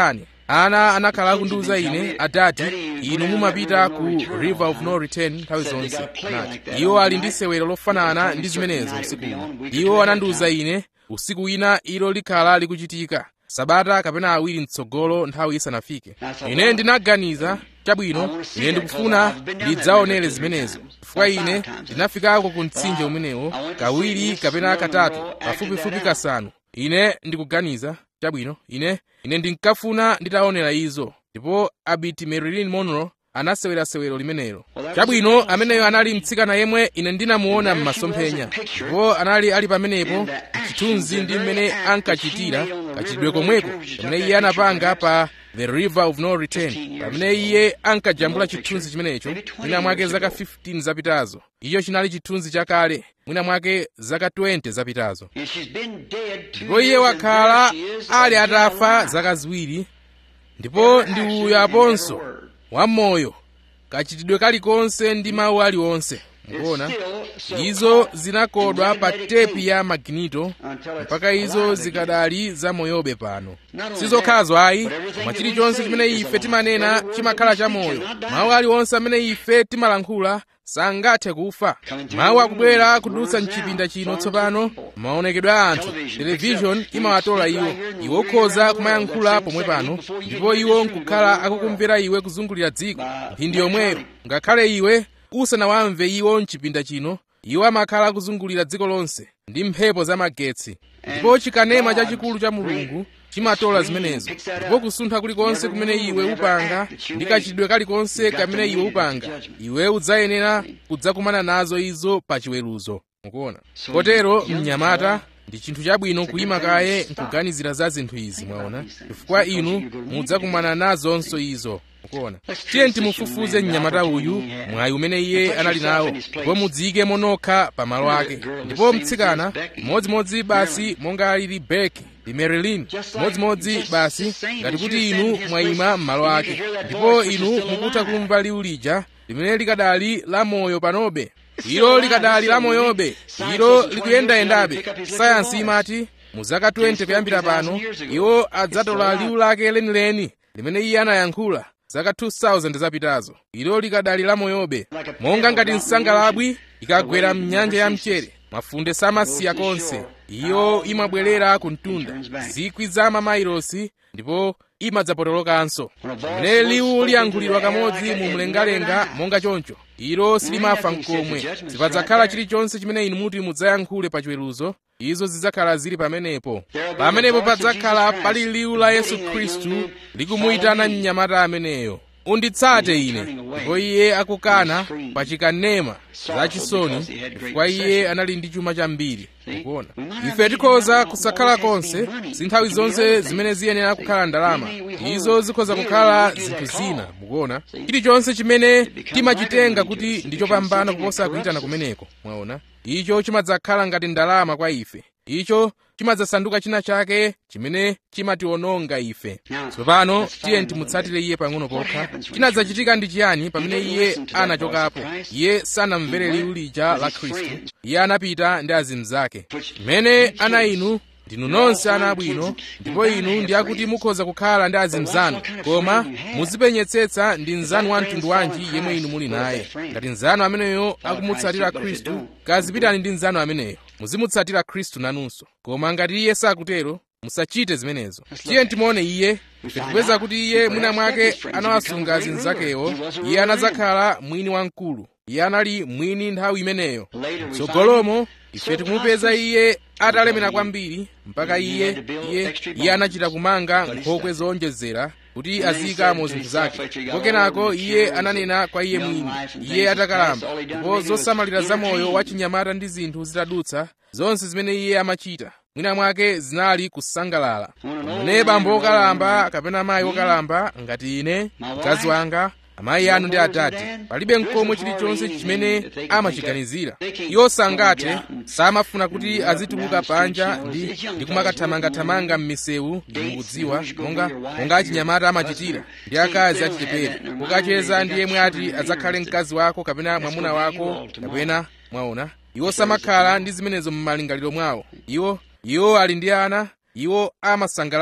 ana anakhala akundiwuza ine adati inu mumapita ku river of no return nthawi zonse anati iwo ali ndi sewero lofanana ndi zimenezo usiku uno iwo anandiwuza ine usiku wina ilo likhala likuchitika sabata kapena awiri mtsogolo nthawi isanafike ine ndinaganiza chabwino ine ndikufuna ndidzaonere zimenezo chifukwa ine ndinafikako ku mtsinje umenewo kawiri kapena katatu pafupifupi kasanu ine ndikuganiza chabwino ine ine ndinkafuna nditaonera izo ndipo abiti marilyn monroe anasewera sewero limenelo chabwino ameneyo anali mtsikana yemwe ine ndinamuona m'masomphenya ndipo anali ali pamenepo chithunzi ndi mmene ankachitira kachitidwe komweko pamene iye anapanga pa the river of no return pamene iye ankajambula chithunzi chimenecho mwina mwake zaka 15 zapitazo icho chinali chithunzi chakale mwina mwake zaka 20 zapitazo ndipo iye wakhala ali atafa zaka ziwiri ndipo ndi uyo aponso wamoyo kachitidwe kalikonse ndi mawu aliwonse mukuona izo zinakodwa pa tepi ya maginito mpaka izo zikadali zamoyobe pano sizokhazo ayi koma chilichonse chimene ife timanena chimakhala chamoyo mawu aliwonse amene ife timalankhula sangathe kufa mawu akubwera kudutsa mchipinda chino tsopano maonekedwe a anthu televishoni imawatola iwo iwo ukhoza kumayankhula pomwe pano ndipo iwo nkukhala akukumvera iwe kuzungulira dziko mphindi yomweyo ngakhale iwe usanawamve iwo mchipinda chino iwo amakhala akuzungulira dziko lonse ndi mphepo zamagetsi ndipo chikanema chachikulu cha mulungu chimatola zimenezo ndipo kusuntha kulikonse kumene iwe upanga ndi kachitidwe kalikonse kamene iwe upanga iwe udzayenera kudzakumana nazo izo pa chiweruzo mukuona kotero mnyamata ndi chinthu chabwino kuyima kaye nkuganizira za zinthu izi mwaona chifukwa inu mudzakumana nazonso izo mukuona tiye timufufuze mnyamata uyu mwayi umene iye anali nawo ndipo mudziyike monokha pa malo ake ndipo mtsikana modzimodzi basi monga alili beki ndi marilyn modzimodzi basi ngati kuti inu mwayima m'malo ake ndipo inu mukutha kumva liwu lija limene likadali la moyo panobe ilo likadali la moyobe ilo likuyendayendabe sayansi imati mu zaka 20 kuyambira pano iwo adzatola liwu lake lenileni limene iye anayankhula zaka 2000 zapitazo ilo likadali la moyobe monga ngati nsangalabwi ikagwera mnyanja ya mchere mafunde samasiya konse iyo imabwerera ku mtunda zikwi za mamailosi ndipo imadzapotolokanso pamene liwu liyankhulidwa kamodzi mu mlengalenga monga choncho ilo silimafa mkomwe sipadzakhala chilichonse chimene inu muti mudzayankhule pa chiweruzo izo zidzakhala zili pamenepo pamenepo padzakhala pali liwu la yesu khristu likumuyitana mnyamata ameneyo unditsate ine ndipo iye akukana pa chikanema zachisoni chifukwa iye anali ndi chuma chambiri mukuona ife tikhoza kusakhala konse si nthawi zonse zimene ziyenera kukhala ndalama izo zikhoza kukhala zinthu zina mukuona chilichonse chimene timachitenga kuti ndi chopambana kuposa kuyitana kumeneko mwaona icho chimadzakhala ngati ndalama kwa ife icho chimadzasanduka china chake chimene chimationonga ife tsopano tiye timutsatire iye pang'ono pokha chinadzachitika ndi chiyani pamene iye anachokapo iye sanamvere liwu lija la khristu iye anapita ndi azimu zake mmene ana inu ndinu nonse ana abwino ndipo inu ndi akuti mukhoza kukhala ndi azimu zanu koma muzipenyetsetsa ndi mnzanu wa mtundu wanji yemwe inu muli naye ngati mnzanu ameneyo akumutsatira khristu kazipitani ndi mnzanu ameneyo muzimutsatira khristu nanunso koma ngati iye sakutero musachite zimenezo tiye timuone iye ife tikupeza kuti iye mwina mwake anawasunga azimu zakewo iye anadzakhala mwini wamkulu iye anali mwini nthawi imeneyo tsogolomo ife tikumupeza iye atalemera kwambiri mpaka iye iye iye anachita kumanga nkhokwe zowonjezera kuti aziyikamo zinthu zake ndipo kenako iye ananena kwa iye mwini iye atakalamba ndipo zosamalira zamoyo wa chinyamata ndi zinthu zitadutsa zonse zimene iye amachita mwina mwake zinali kusangalala mune bambo wokalamba kapena mayi wokalamba ngati ine mkazi wanga amayi anu ndi atate palibe mkomwe chilichonse chimene amachiganizira iwo sangathe samafuna kuti azituluka panja ndi, ndi kumakathamangathamanga m'misewu inu mukudziwa monga monga achinyamata amachitira ndi akazi achichepere kukacheza ndi yemwe ati adzakhale mkazi wako kapena mwamuna wako kapena mwaona iwo samakhala ndi zimenezo m'malingaliro mwawo iwo iwo ali ndi ana iwo amasangalala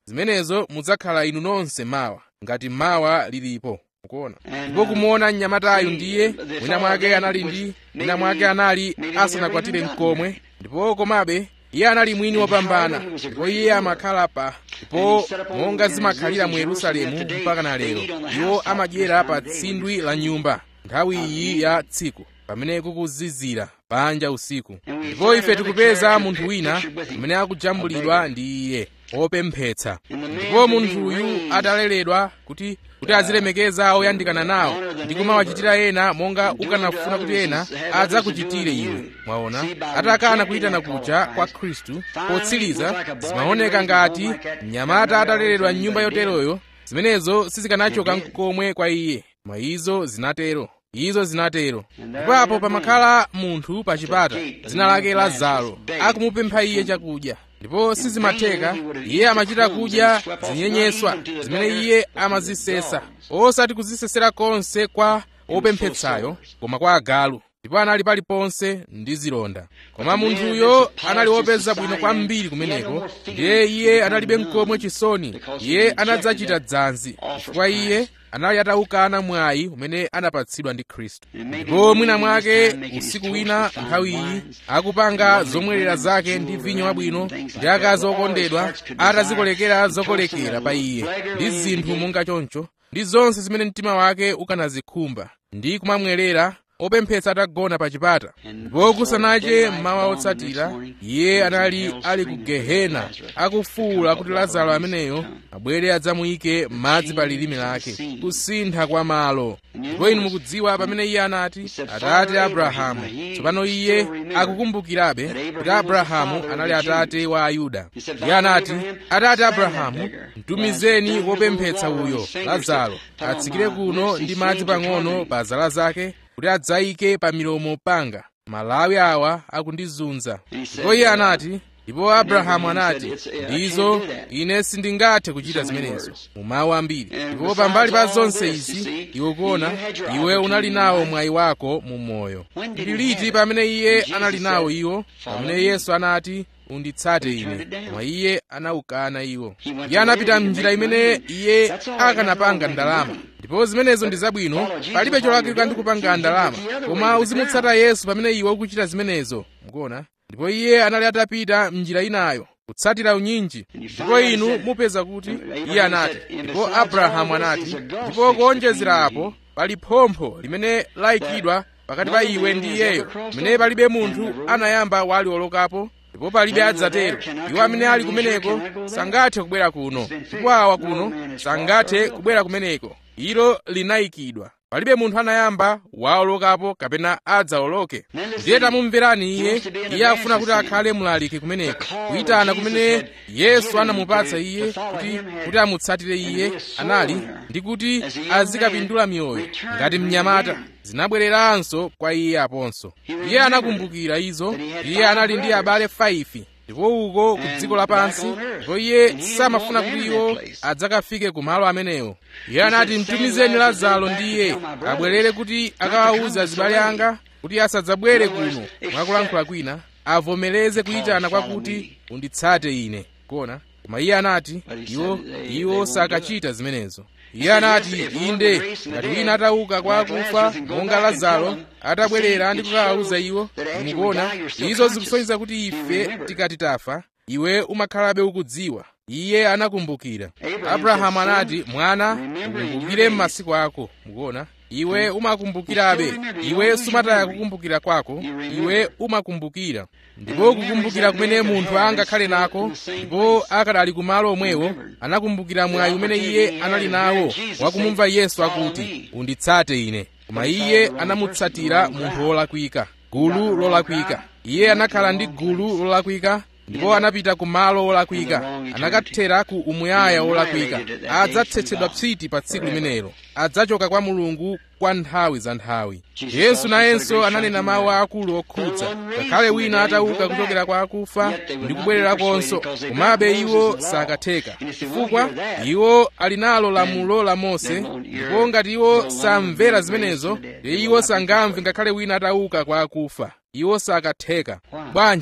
zimenezo mudzakhala inu nonse mawa ngati mawa lilipo mukuona ndipo kumuona mnyamatayu ndiye mwina mwake anali ndi mwina mwake anali asanakwatire mkomwe ndipo komabe iye anali mwini wopambana ndipo iye amakhala pa ndipo monga zimakhalira mu yerusalemu mpaka na lero iwo amadyera pa tsindwi la nyumba nthawi iyi ya tsiku pamene kukuzizira panja usiku ndipo ife tikupeza munthu wina amene akujambulidwa ndi iye opemphetsa ndipo munthuyu ataleredwa kuti kuti azilemekeza oyandikana nawo ndi kumawachitira ena monga ukanafuna kuti ena adzakuchitire iwe mwaona atakana kuyitana kuja kwa khristu potsiriza zimaoneka ngati mnyamata ataleredwa m'nyumba yoteroyo zimenezo sizikanachoka nkomwe kwa iye mwa izo zinatero izo zinatero ndipo pamakhala munthu pa chipata dzina lake lazaro akumupempha iye chakudya ndipo sizimatheka iye amachita kudya zinyenyeswa zimene iye amazisesa osati kuzisesera konse kwa opemphetsayo koma kwa agalu ndipo anali paliponse ndi zilonda koma munthuyo anali wopeza bwino kwambiri kumeneko ndiye iye analibe mkomwe chisoni iye anadzachita dzanzi chifukwa iye anali atawukana mwayi umene anapatsidwa ndi khristu ndipo mwina mwake usiku wina nthawi iyi akupanga zomwerera zake ndi vinyo wabwino ndi akazi okondedwa atazikolekera zokolekera pa iye ndi zinthu monga choncho ndi zonse zimene mtima wake ukanazikhumba ndi kumamwerera opemphetsa atagona pa chipata ndipo kusanache mmawa otsatira iye anali ali ku gehena akufuwula kuti lazaro ameneyo abwere adzamuyike madzi pa lilime lake kusintha kwa malo ndipo inu mukudziwa pamene iye anati atate abrahamu tsopano iye akukumbukirabe kuti abrahamu anali atate wa ayuda iye anati atate abrahamu mtumizeni wopemphetsa uyo lazaro atsikire kuno ndi madzi pang'ono pa zala zake kuti adzayike pa milomo panga malawi awa akundizunza ndipo iye anati ndipo abrahamu anati ndizo ine sindingathe kuchita zimenezo mu mawu ambiri ndipo pambali pa zonse izi iwe kuona iwe unali nawo mwayi wako mu moyo ndi liti pamene iye anali nawo iwo pamene yesu anati unditsate ine koma iye anawukana iwo iye anapita mnjira imene iye akanapanga ndalama ndipo zimenezo ndi zabwino palibe cholakwika ndi kupanga ndalama koma uzimutsata yesu pamene iwe ukuchita zimenezo mukuona ndipo iye anali atapita mnjira inayo kutsatira unyinji ndipo inu mupeza kuti iye anati ndipo abrahamu anati ndipo kuonjezera apo pali phompho limene layikidwa pakati pa iwe ndi iyeyo limene palibe munthu anayamba waliolokapo ndipo palibe adzatero iwo amene ali kumeneko sangathe kubwera kuno ndipo awa kuno sangathe kubwera kumeneko ilo linayikidwa palibe munthu anayamba waolokapo kapena adzawoloke ndiye tamumverani iye iye afuna kuti akhale mlaliki kumeneko kuyitana kumene yesu anamupatsa iye kuti kuti amutsatire iye anali ndi kuti azikapindula miyoyo ngati mnyamata zinabwereranso kwa iye aponso iye anakumbukira izo iye anali ndi abale 5 ndipo uko ku dziko lapansi ndipo iye samafuna kuti iwo adzakafike ku malo amenewo iye anati mtumizeni lazaro ndi iye abwerere kuti akawawuza azibale anga kuti asadzabwere kuno mwakulankhula kwina avomereze kuyitana kwakuti unditsate ine kuona koma iye anati iwo iwo sakachita zimenezo iye anati inde ngati wina atauka kwa akufa monga lazaro atabwerera ndi kukawawuza iwo mukuona izo zikusonyeza kuti ife tikati tafa iwe umakhalabe ukudziwa iye anakumbukira abrahamu anati mwana ukumbukire m'masiku ako mukuona iwe umakumbukirabe iwe sumataya kukumbukira kwako iwe umakumbukira ndipo kukumbukira kumene munthu angakhale nako ndipo akadali kumalo omwewo anakumbukira mwayi umene iye anali nawo wakumumva yesu akuti unditsate ine koma iye anamutsatira munthu wolakwika gulu lolakwika iye anakhala ndi gulu lolakwika ndipo anapita ku malo olakwika anakathera ku umuyaya wolakwika adzatsetsedwa psiti pa tsiku limenelo adzachoka kwa mulungu kwa nthawi za nthawi yesu nayenso ananena mawu akulu okhudza ngakhale wina atauka kuchokera kwa akufa ndi kubwererakonso komabe iwo sakatheka chifukwa iwo ali nalo lamulo la mose ndipo ngati iwo samvera zimenezo ndiye iwo sangamve ngakhale wina atauka kwa akufa iwo sakatheka bwanji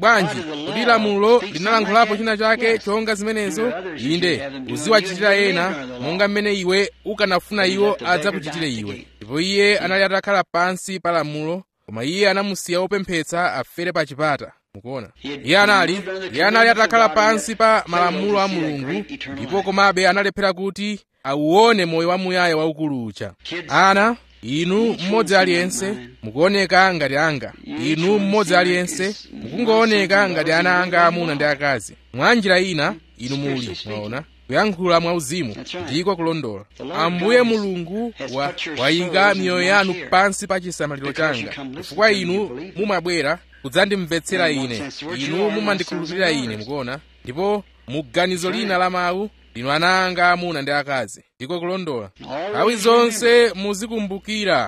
bwanji kuti lamulo linalankhulapo china chake chonga zimenezo inde uziwachitira ena monga mmene iwe ukanafuna iwo adzakuchitire iwe ndipo iye anali atakhala pansi pa lamulo koma iye anamusiya wopemphetsa afere pa chipata mukuona iye anali iye anali atakhala pansi pa malamulo a mulungu ndipo komabe analephera kuti auone moyo wamuyaya waukulu uja ana inu mmodzi aliyense mukuoneka ngati anga inu mmodzi aliyense mukungooneka ngati ana anga amuna ndi akazi mwa njira ina inu muli mwaona kuyankhula mwauzimu ndiko kulondola ambuye mulungu wa, wayika miyoyo yanu pansi pa chisamaliro changa chifukwa inu mumabwera kudzandimvetsera ine inu mumandikhulupirira ine mukuona ndipo mu ganizo lina la mawu linu ana anga amuna ndi akazi ndiko kulondola nthawi zonse muzikumbukira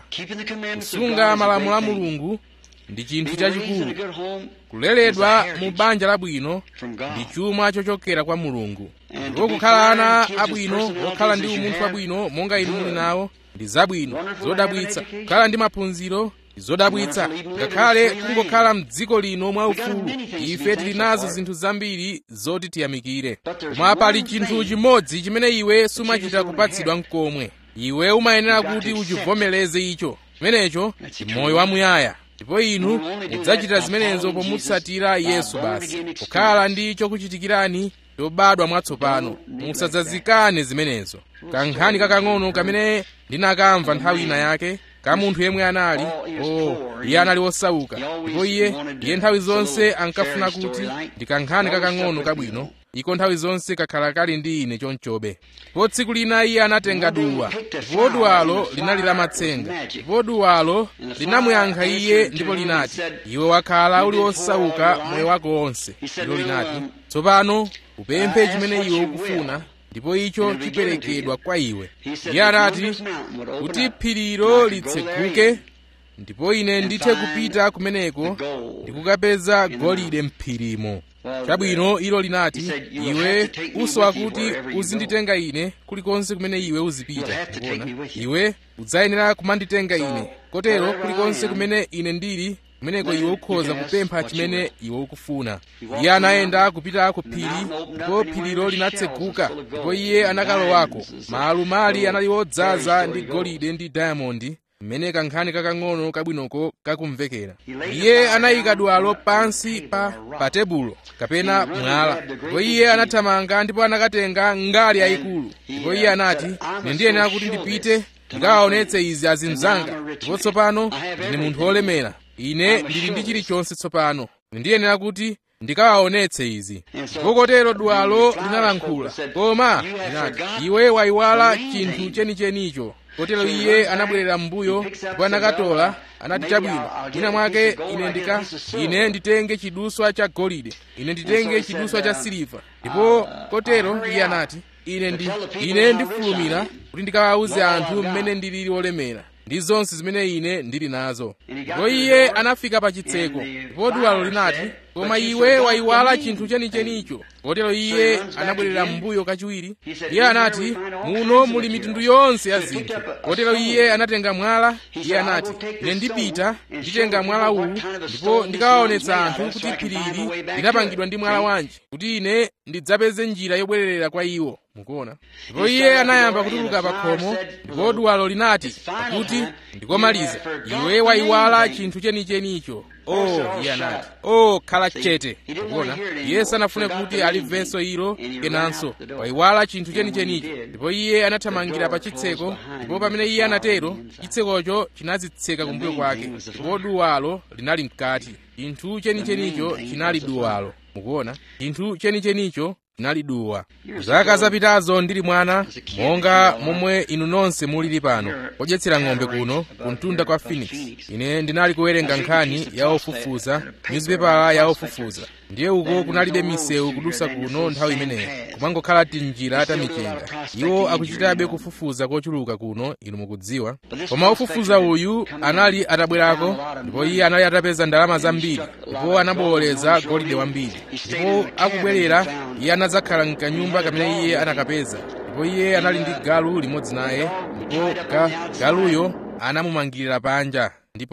kusunga malamulo a mulungu ndi chinthu chachikulu kuleredwa mu banja labwino ndi chuma chochokera kwa mulungu ndipo kukhala ana abwino okhala ndi umunthu wabwino monga inu muli nawo ndi zabwino zodabwitsa kukhala ndi maphunziro zodabwitsa ngakhale kungokhala mdziko lino mwaufulu ife tili nazo zinthu zambiri zoti tiyamikire koma pali chinthu chimodzi chimene iwe sumachita kupatsidwa mkomwe iwe umayenera kuti uchivomereze icho chimenecho ndi moyo wamuyaya ndipo inu mudzachita zimenezo pomutsatira yesu basi kukhala ndi chokuchitikirani chobadwa mwatsopano musadzazikane zimenezo kankhani kakang'ono kamene ndinakamva nthawi ina yake ka munthu yemwe anali o iye anali wosauka ndipo iye iye nthawi zonse ankafuna kuti ndikankhani kakang'ono kabwino iko nthawi zonse kakhala kali ndi ine chonchobe ndipo tsiku lina iye anatenga duwa ndipo duwalo linali la matsenga ndipo duwalo linamuyankha iye ndipo linati iwe wakhala uli wosauka moyo wako wonse ndipo linati tsopano upemphe chimene iwe ukufuna ndipo icho chiperekedwa kwa iwe iye anati kuti phirilo litseguke ndipo ine ndithe kupita kumeneko ndikukapeza golide mphirimo chabwino ilo linati iwe usowa kuti uzinditenga ine kulikonse kumene iwe uzipita kuona iwe udzayenera kumanditenga ine kotero kulikonse kumene ine ndili kumeneko iwe ukhoza kupempha chimene iwe ukufuna iye anayenda kupita ku phiri ndipo phirilo linatseguka ndipo iye anakalowako maalumali anali odzaza ndi golide ndi dayamondi mmene kankhani kakang'ono kabwinoko kakumvekera iye anayika duwalo pansi pa pa tebulo kapena mwala ndipo iye anathamanga ndipo anakatenga ngali yayikulu ndipo iye anati ine ndiyenera kuti ndipite ndikawaonetse izi azinzanga ndipo tsopano ndine munthu wolemera ine ndili ndi chilichonse tsopano ndiyenera kuti ndikawaonetse izi ndipo kotero duwalo linalankhula koma linati iwe wayiwala chinthu chenichenicho kotero iye anabwerera m'mbuyo ndipo anakatola anati chabwino mwina mwake ine ndika ine nditenge chiduswa cha golide ine nditenge chiduswa cha siliva ndipo kotero iye anati ine ndi ine ndifulumira kuti ndikawawuze anthu mmene ndilili wolemera ndi zonse zimene ine ndili nazo ndipo iye anafika pa chitseko ndipo duwalo linati koma iwe wayiwala chinthu chenichenicho kotero iye anabwerera m'mbuyo kachiwiri iye anati muno muli mitundu yonse ya zinthu kotero iye anatenga mwala iye anati ine ndipita nditenga mwala uwu ndipo ndikawaonetsa anthu kuti phirili linapangidwa ndi mwala wanji kuti ine ndidzapeze njira yobwererera kwa iwo mukuona ndipo iye anayamba kutuluka pa khomo ndipo duwalo linati pakuti ndikomaliza iwe wayiwala chinthu chenichenicho o iye anati o khala chete mukuona iye sanafune kuti alimvenso ilo kenanso wayiwala chinthu chenichenicho ndipo iye anathamangira pa chitseko ndipo pamene iye anatero chitsekocho chinazitseka kumbuyo kwake ndipo duwalo linali mkati chinthu chenichenicho chinali duwalo mukuona chinthu chenichenicho chinali duwa zaka zapitazo ndili mwana monga momwe inu nonse mulili pano podyetsera ng'ombe kuno kumtunda kwa phoenix ine ndinali kuwerenga nkhani ya ofufuza nyuzipepala ya ofufuza ndiye uko kunalibe misewu kudusa kuno nthawi imeneyo kumangokhala tinjira tamichenga iwo akuchitabe kufufuza kochuluka kuno inu mukudziwa koma ofufuza uyu anali atabwerako ndipo iye anali atapeza ndalama zambiri ndipo anabowoleza golide wambiri ndipo akubwerera iye anadzakhala mkanyumba kamene iye anakapeza ndipo iye anali ndi galu limodzi naye ndipo ga, galuyo anamumangirira panja ndipo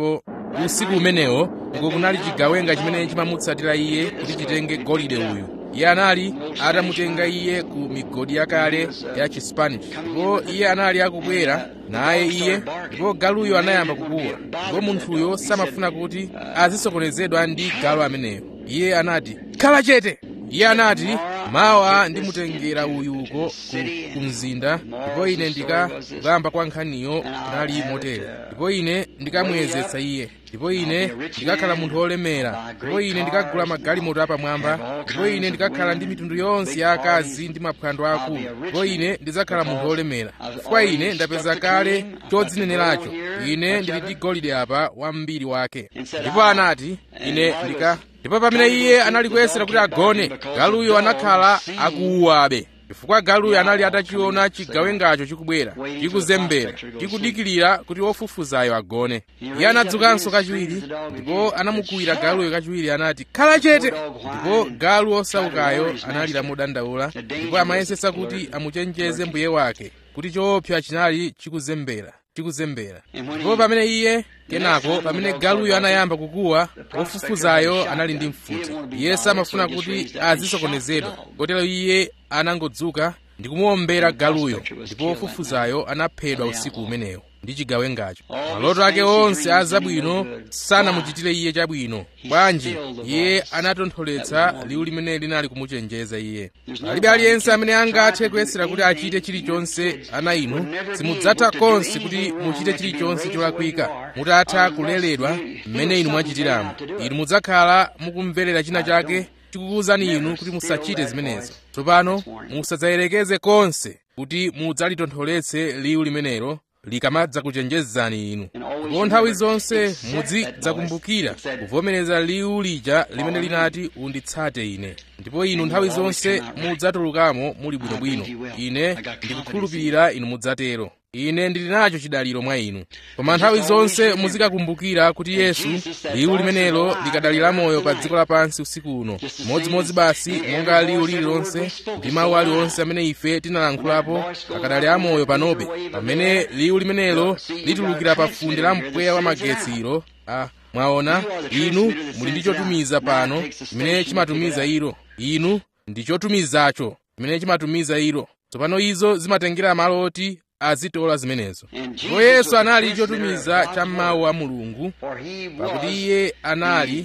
usiku umenewo uko kunali chigawenga chimene chimamutsatira iye kuti chitenge golide uyu iye anali atamutenga iye ku migodi yakale ya chispanish ndipo iye anali akubwera naye iye ndipo galuyo anayamba kukuwa ndipo munthuyo samafuna kuti azisokonezedwa ndi galu ameneyo iye anati khala chete iye anati mawa ndimutengera uyu uko ku, ku mzinda ndipo ine ndikakamba kwa nkhaniyo kunali motere ndipo ine ndikamuyezetsa iye ndipo ine ndikakhala munthu wolemera ndipo ine ndikagula magalimoto apamwamba ndipo ine ndikakhala ndi mitundu yonse ya akazi ndi maphwando akulu ndipo ine ndidzakhala munthu wolemera chifukwa ine ndapeza kale chodzineneracho ine ndili ndi golide apa wambiri wake ndipo anati ine ndika ndipo pamene iye anali kuyesera kuti agone galuyo anakhala akuuwabe chifukwa galuyo anali atachiona chigawengacho chikubwera chikuzembera chikudikirira kuti wofufuzayo agone iye anadzukanso kachiwiri ndipo anamukuwira galuyo kachiwiri anati khala chete ndipo galu osaukayo analira modandaula ndipo amayesetsa kuti amuchenjeze mbuye wake kuti choopsa chinali chikuzembera chikuzembera ndipo pamene iye kenako pamene galuyo anayamba kukuwa wofufuzayo anali ndi mfuti iye samafuna kuti azisokonezedwa kotero iye anangodzuka ndi kumuwombera galuyo ndipo wofufuzayo anaphedwa usiku umenewo ndi chigawengacho maloto ake onse azabwino sanamuchitire iye chabwino bwanji iye anatontholetsa liwu limene linali kumuchenjeza iye palibe aliyense amene angathe kuyesera kuti achite chilichonse ana inu simudzatha konse kuti muchite chilichonse cholakwika mutatha kuleredwa mmene inu mwachitiramo inu mudzakhala mukumverera china chake chikukuwuzani inu kuti musachite zimenezo tsopano musadzayerekeze konse kuti mudzalitontholetse liwu limenelo likamadza kuchenjezani inu ndipo nthawi zonse muzidzakumbukira kuvomereza liwu lija limene linati unditsate ine ndipo inu nthawi zonse mudzatulukamo muli bwinobwino ine ndikukhulupirira inu mudzatero ine ndili nacho chidaliro mwa inu koma nthawi zonse muzikakumbukira kuti yesu liwu limenelo likadali lamoyo pa dziko lapansi usiku uno modzimodzi basi monga liwu lililonse ndi mawu aliwonse amene ife tinalankhulapo akadali amoyo panobe pamene liwu limenelo litulukira pa funde la mpweya wa magetsiro a mwaona inu muli ndi chotumiza pano chimene chimatumiza ilo inu ndi chotumizacho chimene chimatumiza ilo tsopano izo zimatengera malo oti azitola zimenezo ndipo yesu anali chotumiza cha mawu a mulungu pakuti iye anali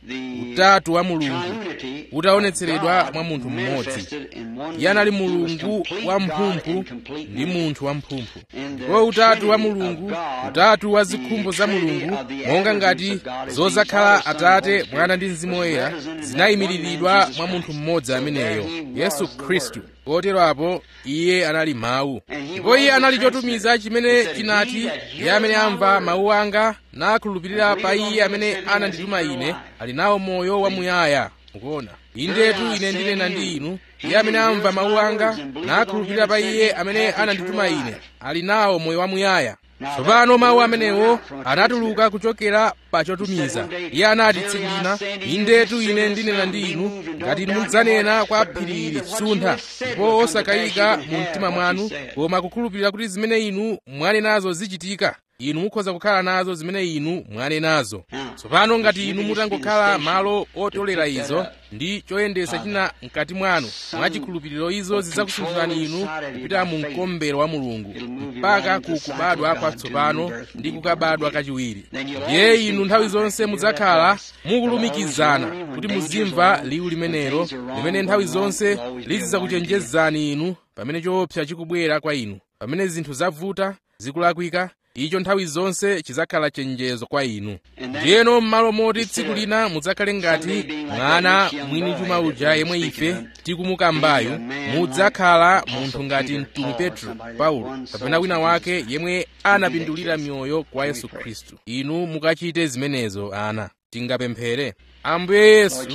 utatu wa mulungu utaonetseredwa mwa munthu mmodzi iye anali mulungu wamphumphu ndi munthu wamphumphu ndipo utatu wa mulungu utatu wa zikhumbo za mulungu monga ngati zozakhala atate mwana ndi mzimu woyera zinayimiriridwa mwa munthu mmodzi ameneyo yesu khristu kotero apo iye anali mawu ndipo iye anali chotumiza chimene chinati iye amene amva mawu anga nakhulupirira pa iye amene anandituma ine ali nawo moyo wamuyaya mukuona indetu ine ndinena ndi inu iye amene amva mawu anga nakhulupirira pa iye amene anandituma ine ali nawo moyo wamuyaya tsopano mawu amenewo anatuluka kuchokera pa chotumiza iye anati tsiku lina indetu ine ndinena ndi inu ngati inu mudzanena kwa phiri ili suntha ndipo osakayika mu mtima mwanu koma kukhulupirira kuti zimene inu mwanenazo zichitika inu mukhoza kukhala nazo zimene inu mwanenazo tsopano ngati inu mutangokhala malo otolera izo ndi choyendesa china mkati mwanu mwachikhulupiriro izo zidzakusunthirani inu kupita mu mkombero wa mulungu mpaka ku kubadwa kwatsopano ndi kukabadwa kachiwiri ndiye inu nthawi zonse mudzakhala mukulumikizana kuti muzimva liwu limenelo limene nthawi zonse lizidzakuchenjezani inu pamene choopsa chikubwera kwa inu pamene zinthu zavuta zikulakwika icho nthawi zonse chidzakhala chenjezo kwa inu ndiyeno m'malo moti tsiku lina mudzakhale ngati mwana mwini chuma uja yemwe ife tikumukambayo mudzakhala munthu ngati mtumwi petro paulo kapena wina wake yemwe anapindulira miyoyo kwa yesu khristu inu mukachite zimenezo ana tingapemphere ambuye yesu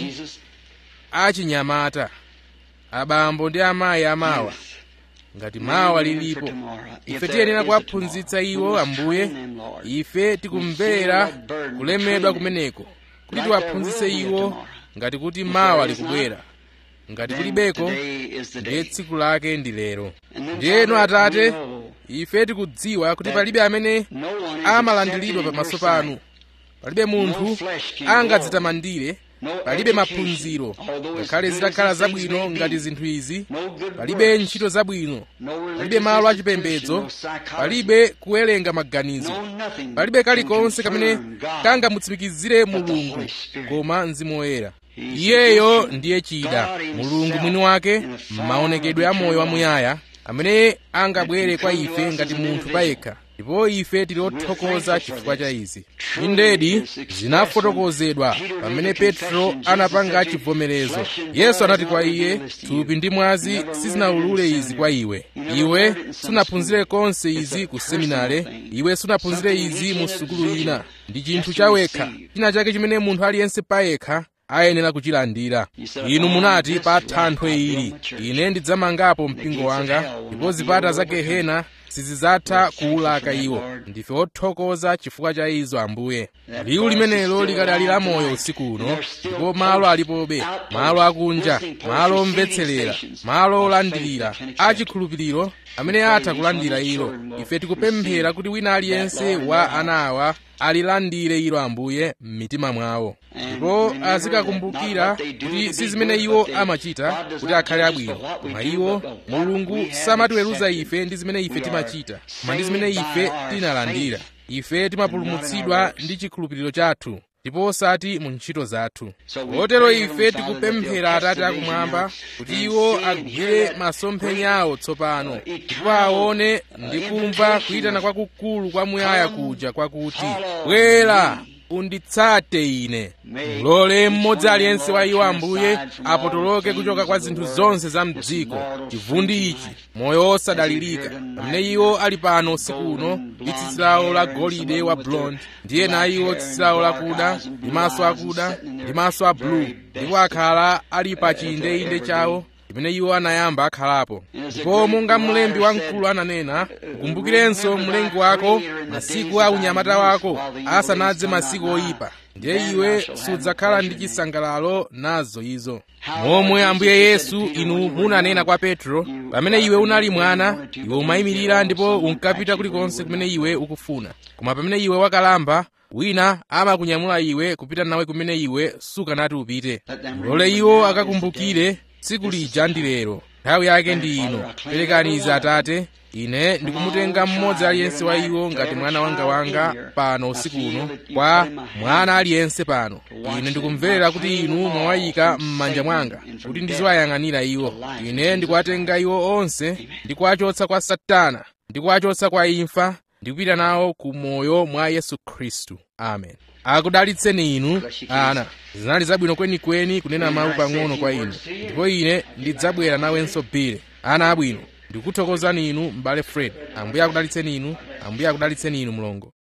achinyamata abambo ndi amayi amawa ngati mawa lilipo ife tiyenera kuwaphunzitsa iwo ambuye ife tikumvera kulemedwa kumeneko kuti tiwaphunzitse iwo ngati kuti mawa likubwera ngati kulibeko ndiye tsiku lake ndi lero ndiyeno atate ife tikudziwa kuti palibe amene amalandiridwa pamaso panu palibe munthu angadzitamandire palibe maphunziro ngakhale zitakhala zabwino ngati zinthu izi palibe ntchito zabwino palibe malo achipembedzo palibe kuwerenga maganizo palibe kalikonse kamene kangamutsimikizire mulungu koma mzimu woyera iyeyo ndiye chida mulungu mwini wake m'maonekedwe a moyo wamuyaya amene angabwere kwa ife ngati munthu payekha ndipo ife tili othokoza chifukwa cha izi indedi zinafotokozedwa pamene petro anapanga chivomerezo yesu anati kwa iye thupi ndi mwazi sizinawulule izi kwa iwe iwe sunaphunzire konse izi ku seminare iwe sunaphunzire izi mu sukulu ina ndi chinthu chawekha china chake chimene munthu aliyense payekha ayenera kuchilandira inu munati pa thanthwe ili ine ndidzamangapo mpingo wanga ndipo zipata za gehena sizidzatha kuwulaka iwo ndife othokoza chifukwa cha izo ambuye liwu limenelo likadali la moyo usiku uno ndipo malo alipobe malo akunja malo omvetserera malo olandirira achikhulupiriro amene atha kulandira ilo ife tikupemphera kuti wina aliyense wa ana awa alilandire ilo ambuye m'mitima mwawo ndipo azikakumbukira kuti si zimene iwo amachita kuti akhale abwino koma iwo mulungu samatiweruza ife ndi zimene ife timachita koma ndi zimene ife tinalandira ife timapulumutsidwa ndi chikhulupiriro chathu ndipo osati mu ntchito zathu kotero ife tikupemphera atate akumwamba kuti iwo agwire masomphenya awo tsopano ndipo aone ndi kumva kuyitana kwakukulu kwamuyaya kuja kwakuti bwera unditsate ine mulole mmodzi aliyense wa iwo ambuye apotoloke kuchoka kwa zinthu zonse za mdziko chivundi ichi moyo osadalirika pamene iwo ali pano usiku uno ndi tsitsi lawo la golide wa blond ndiye na iwo tsitsi lawo lakuda ndi maso akuda ndi maso a blue ndipo akhala ali pa chiyindeinde chawo chimene iwo anayamba akhalapo ndipo monga mlembi wamkulu ananena ukumbukirenso mlengi wako masiku a unyamata wako asanadze masiku oyipa ndiye iwe sudzakhala ndi chisangalalo nazo izo momwe ambuye yesu inu munanena kwa petro pamene iwe unali mwana iwe umayimirira ndipo unkapita kulikonse kumene iwe ukufuna koma pamene iwe wakalamba wina amakunyamula iwe kupita nawe kumene iwe sukanati upite mulole iwo akakumbukire tsiku lija ndi lero nthawi yake ndi ino perekani izi atate ine ndikumutenga mmodzi aliyense wa iwo ngati mwana wanga wanga pano usiku uno kwa mwana aliyense pano ine ndikumverera kuti inu mwawayika m'manja mwanga kuti ndiziwayang'anira iwo ine ndikuwatenga iwo onse ndikuwachotsa kwa satana ndikuwachotsa kwa imfa ndikupita nawo ku moyo mwa yesu khristu amen akudalitseni inu ana zinali zabwino kwenikweni kunena mawu pang'ono kwa inu ndipo ine ndidzabwera nawenso bile ana abwino ndikuthokozani inu m'bale fred ambuye akudalitseni inu ambuye akudalitseni inu mlongo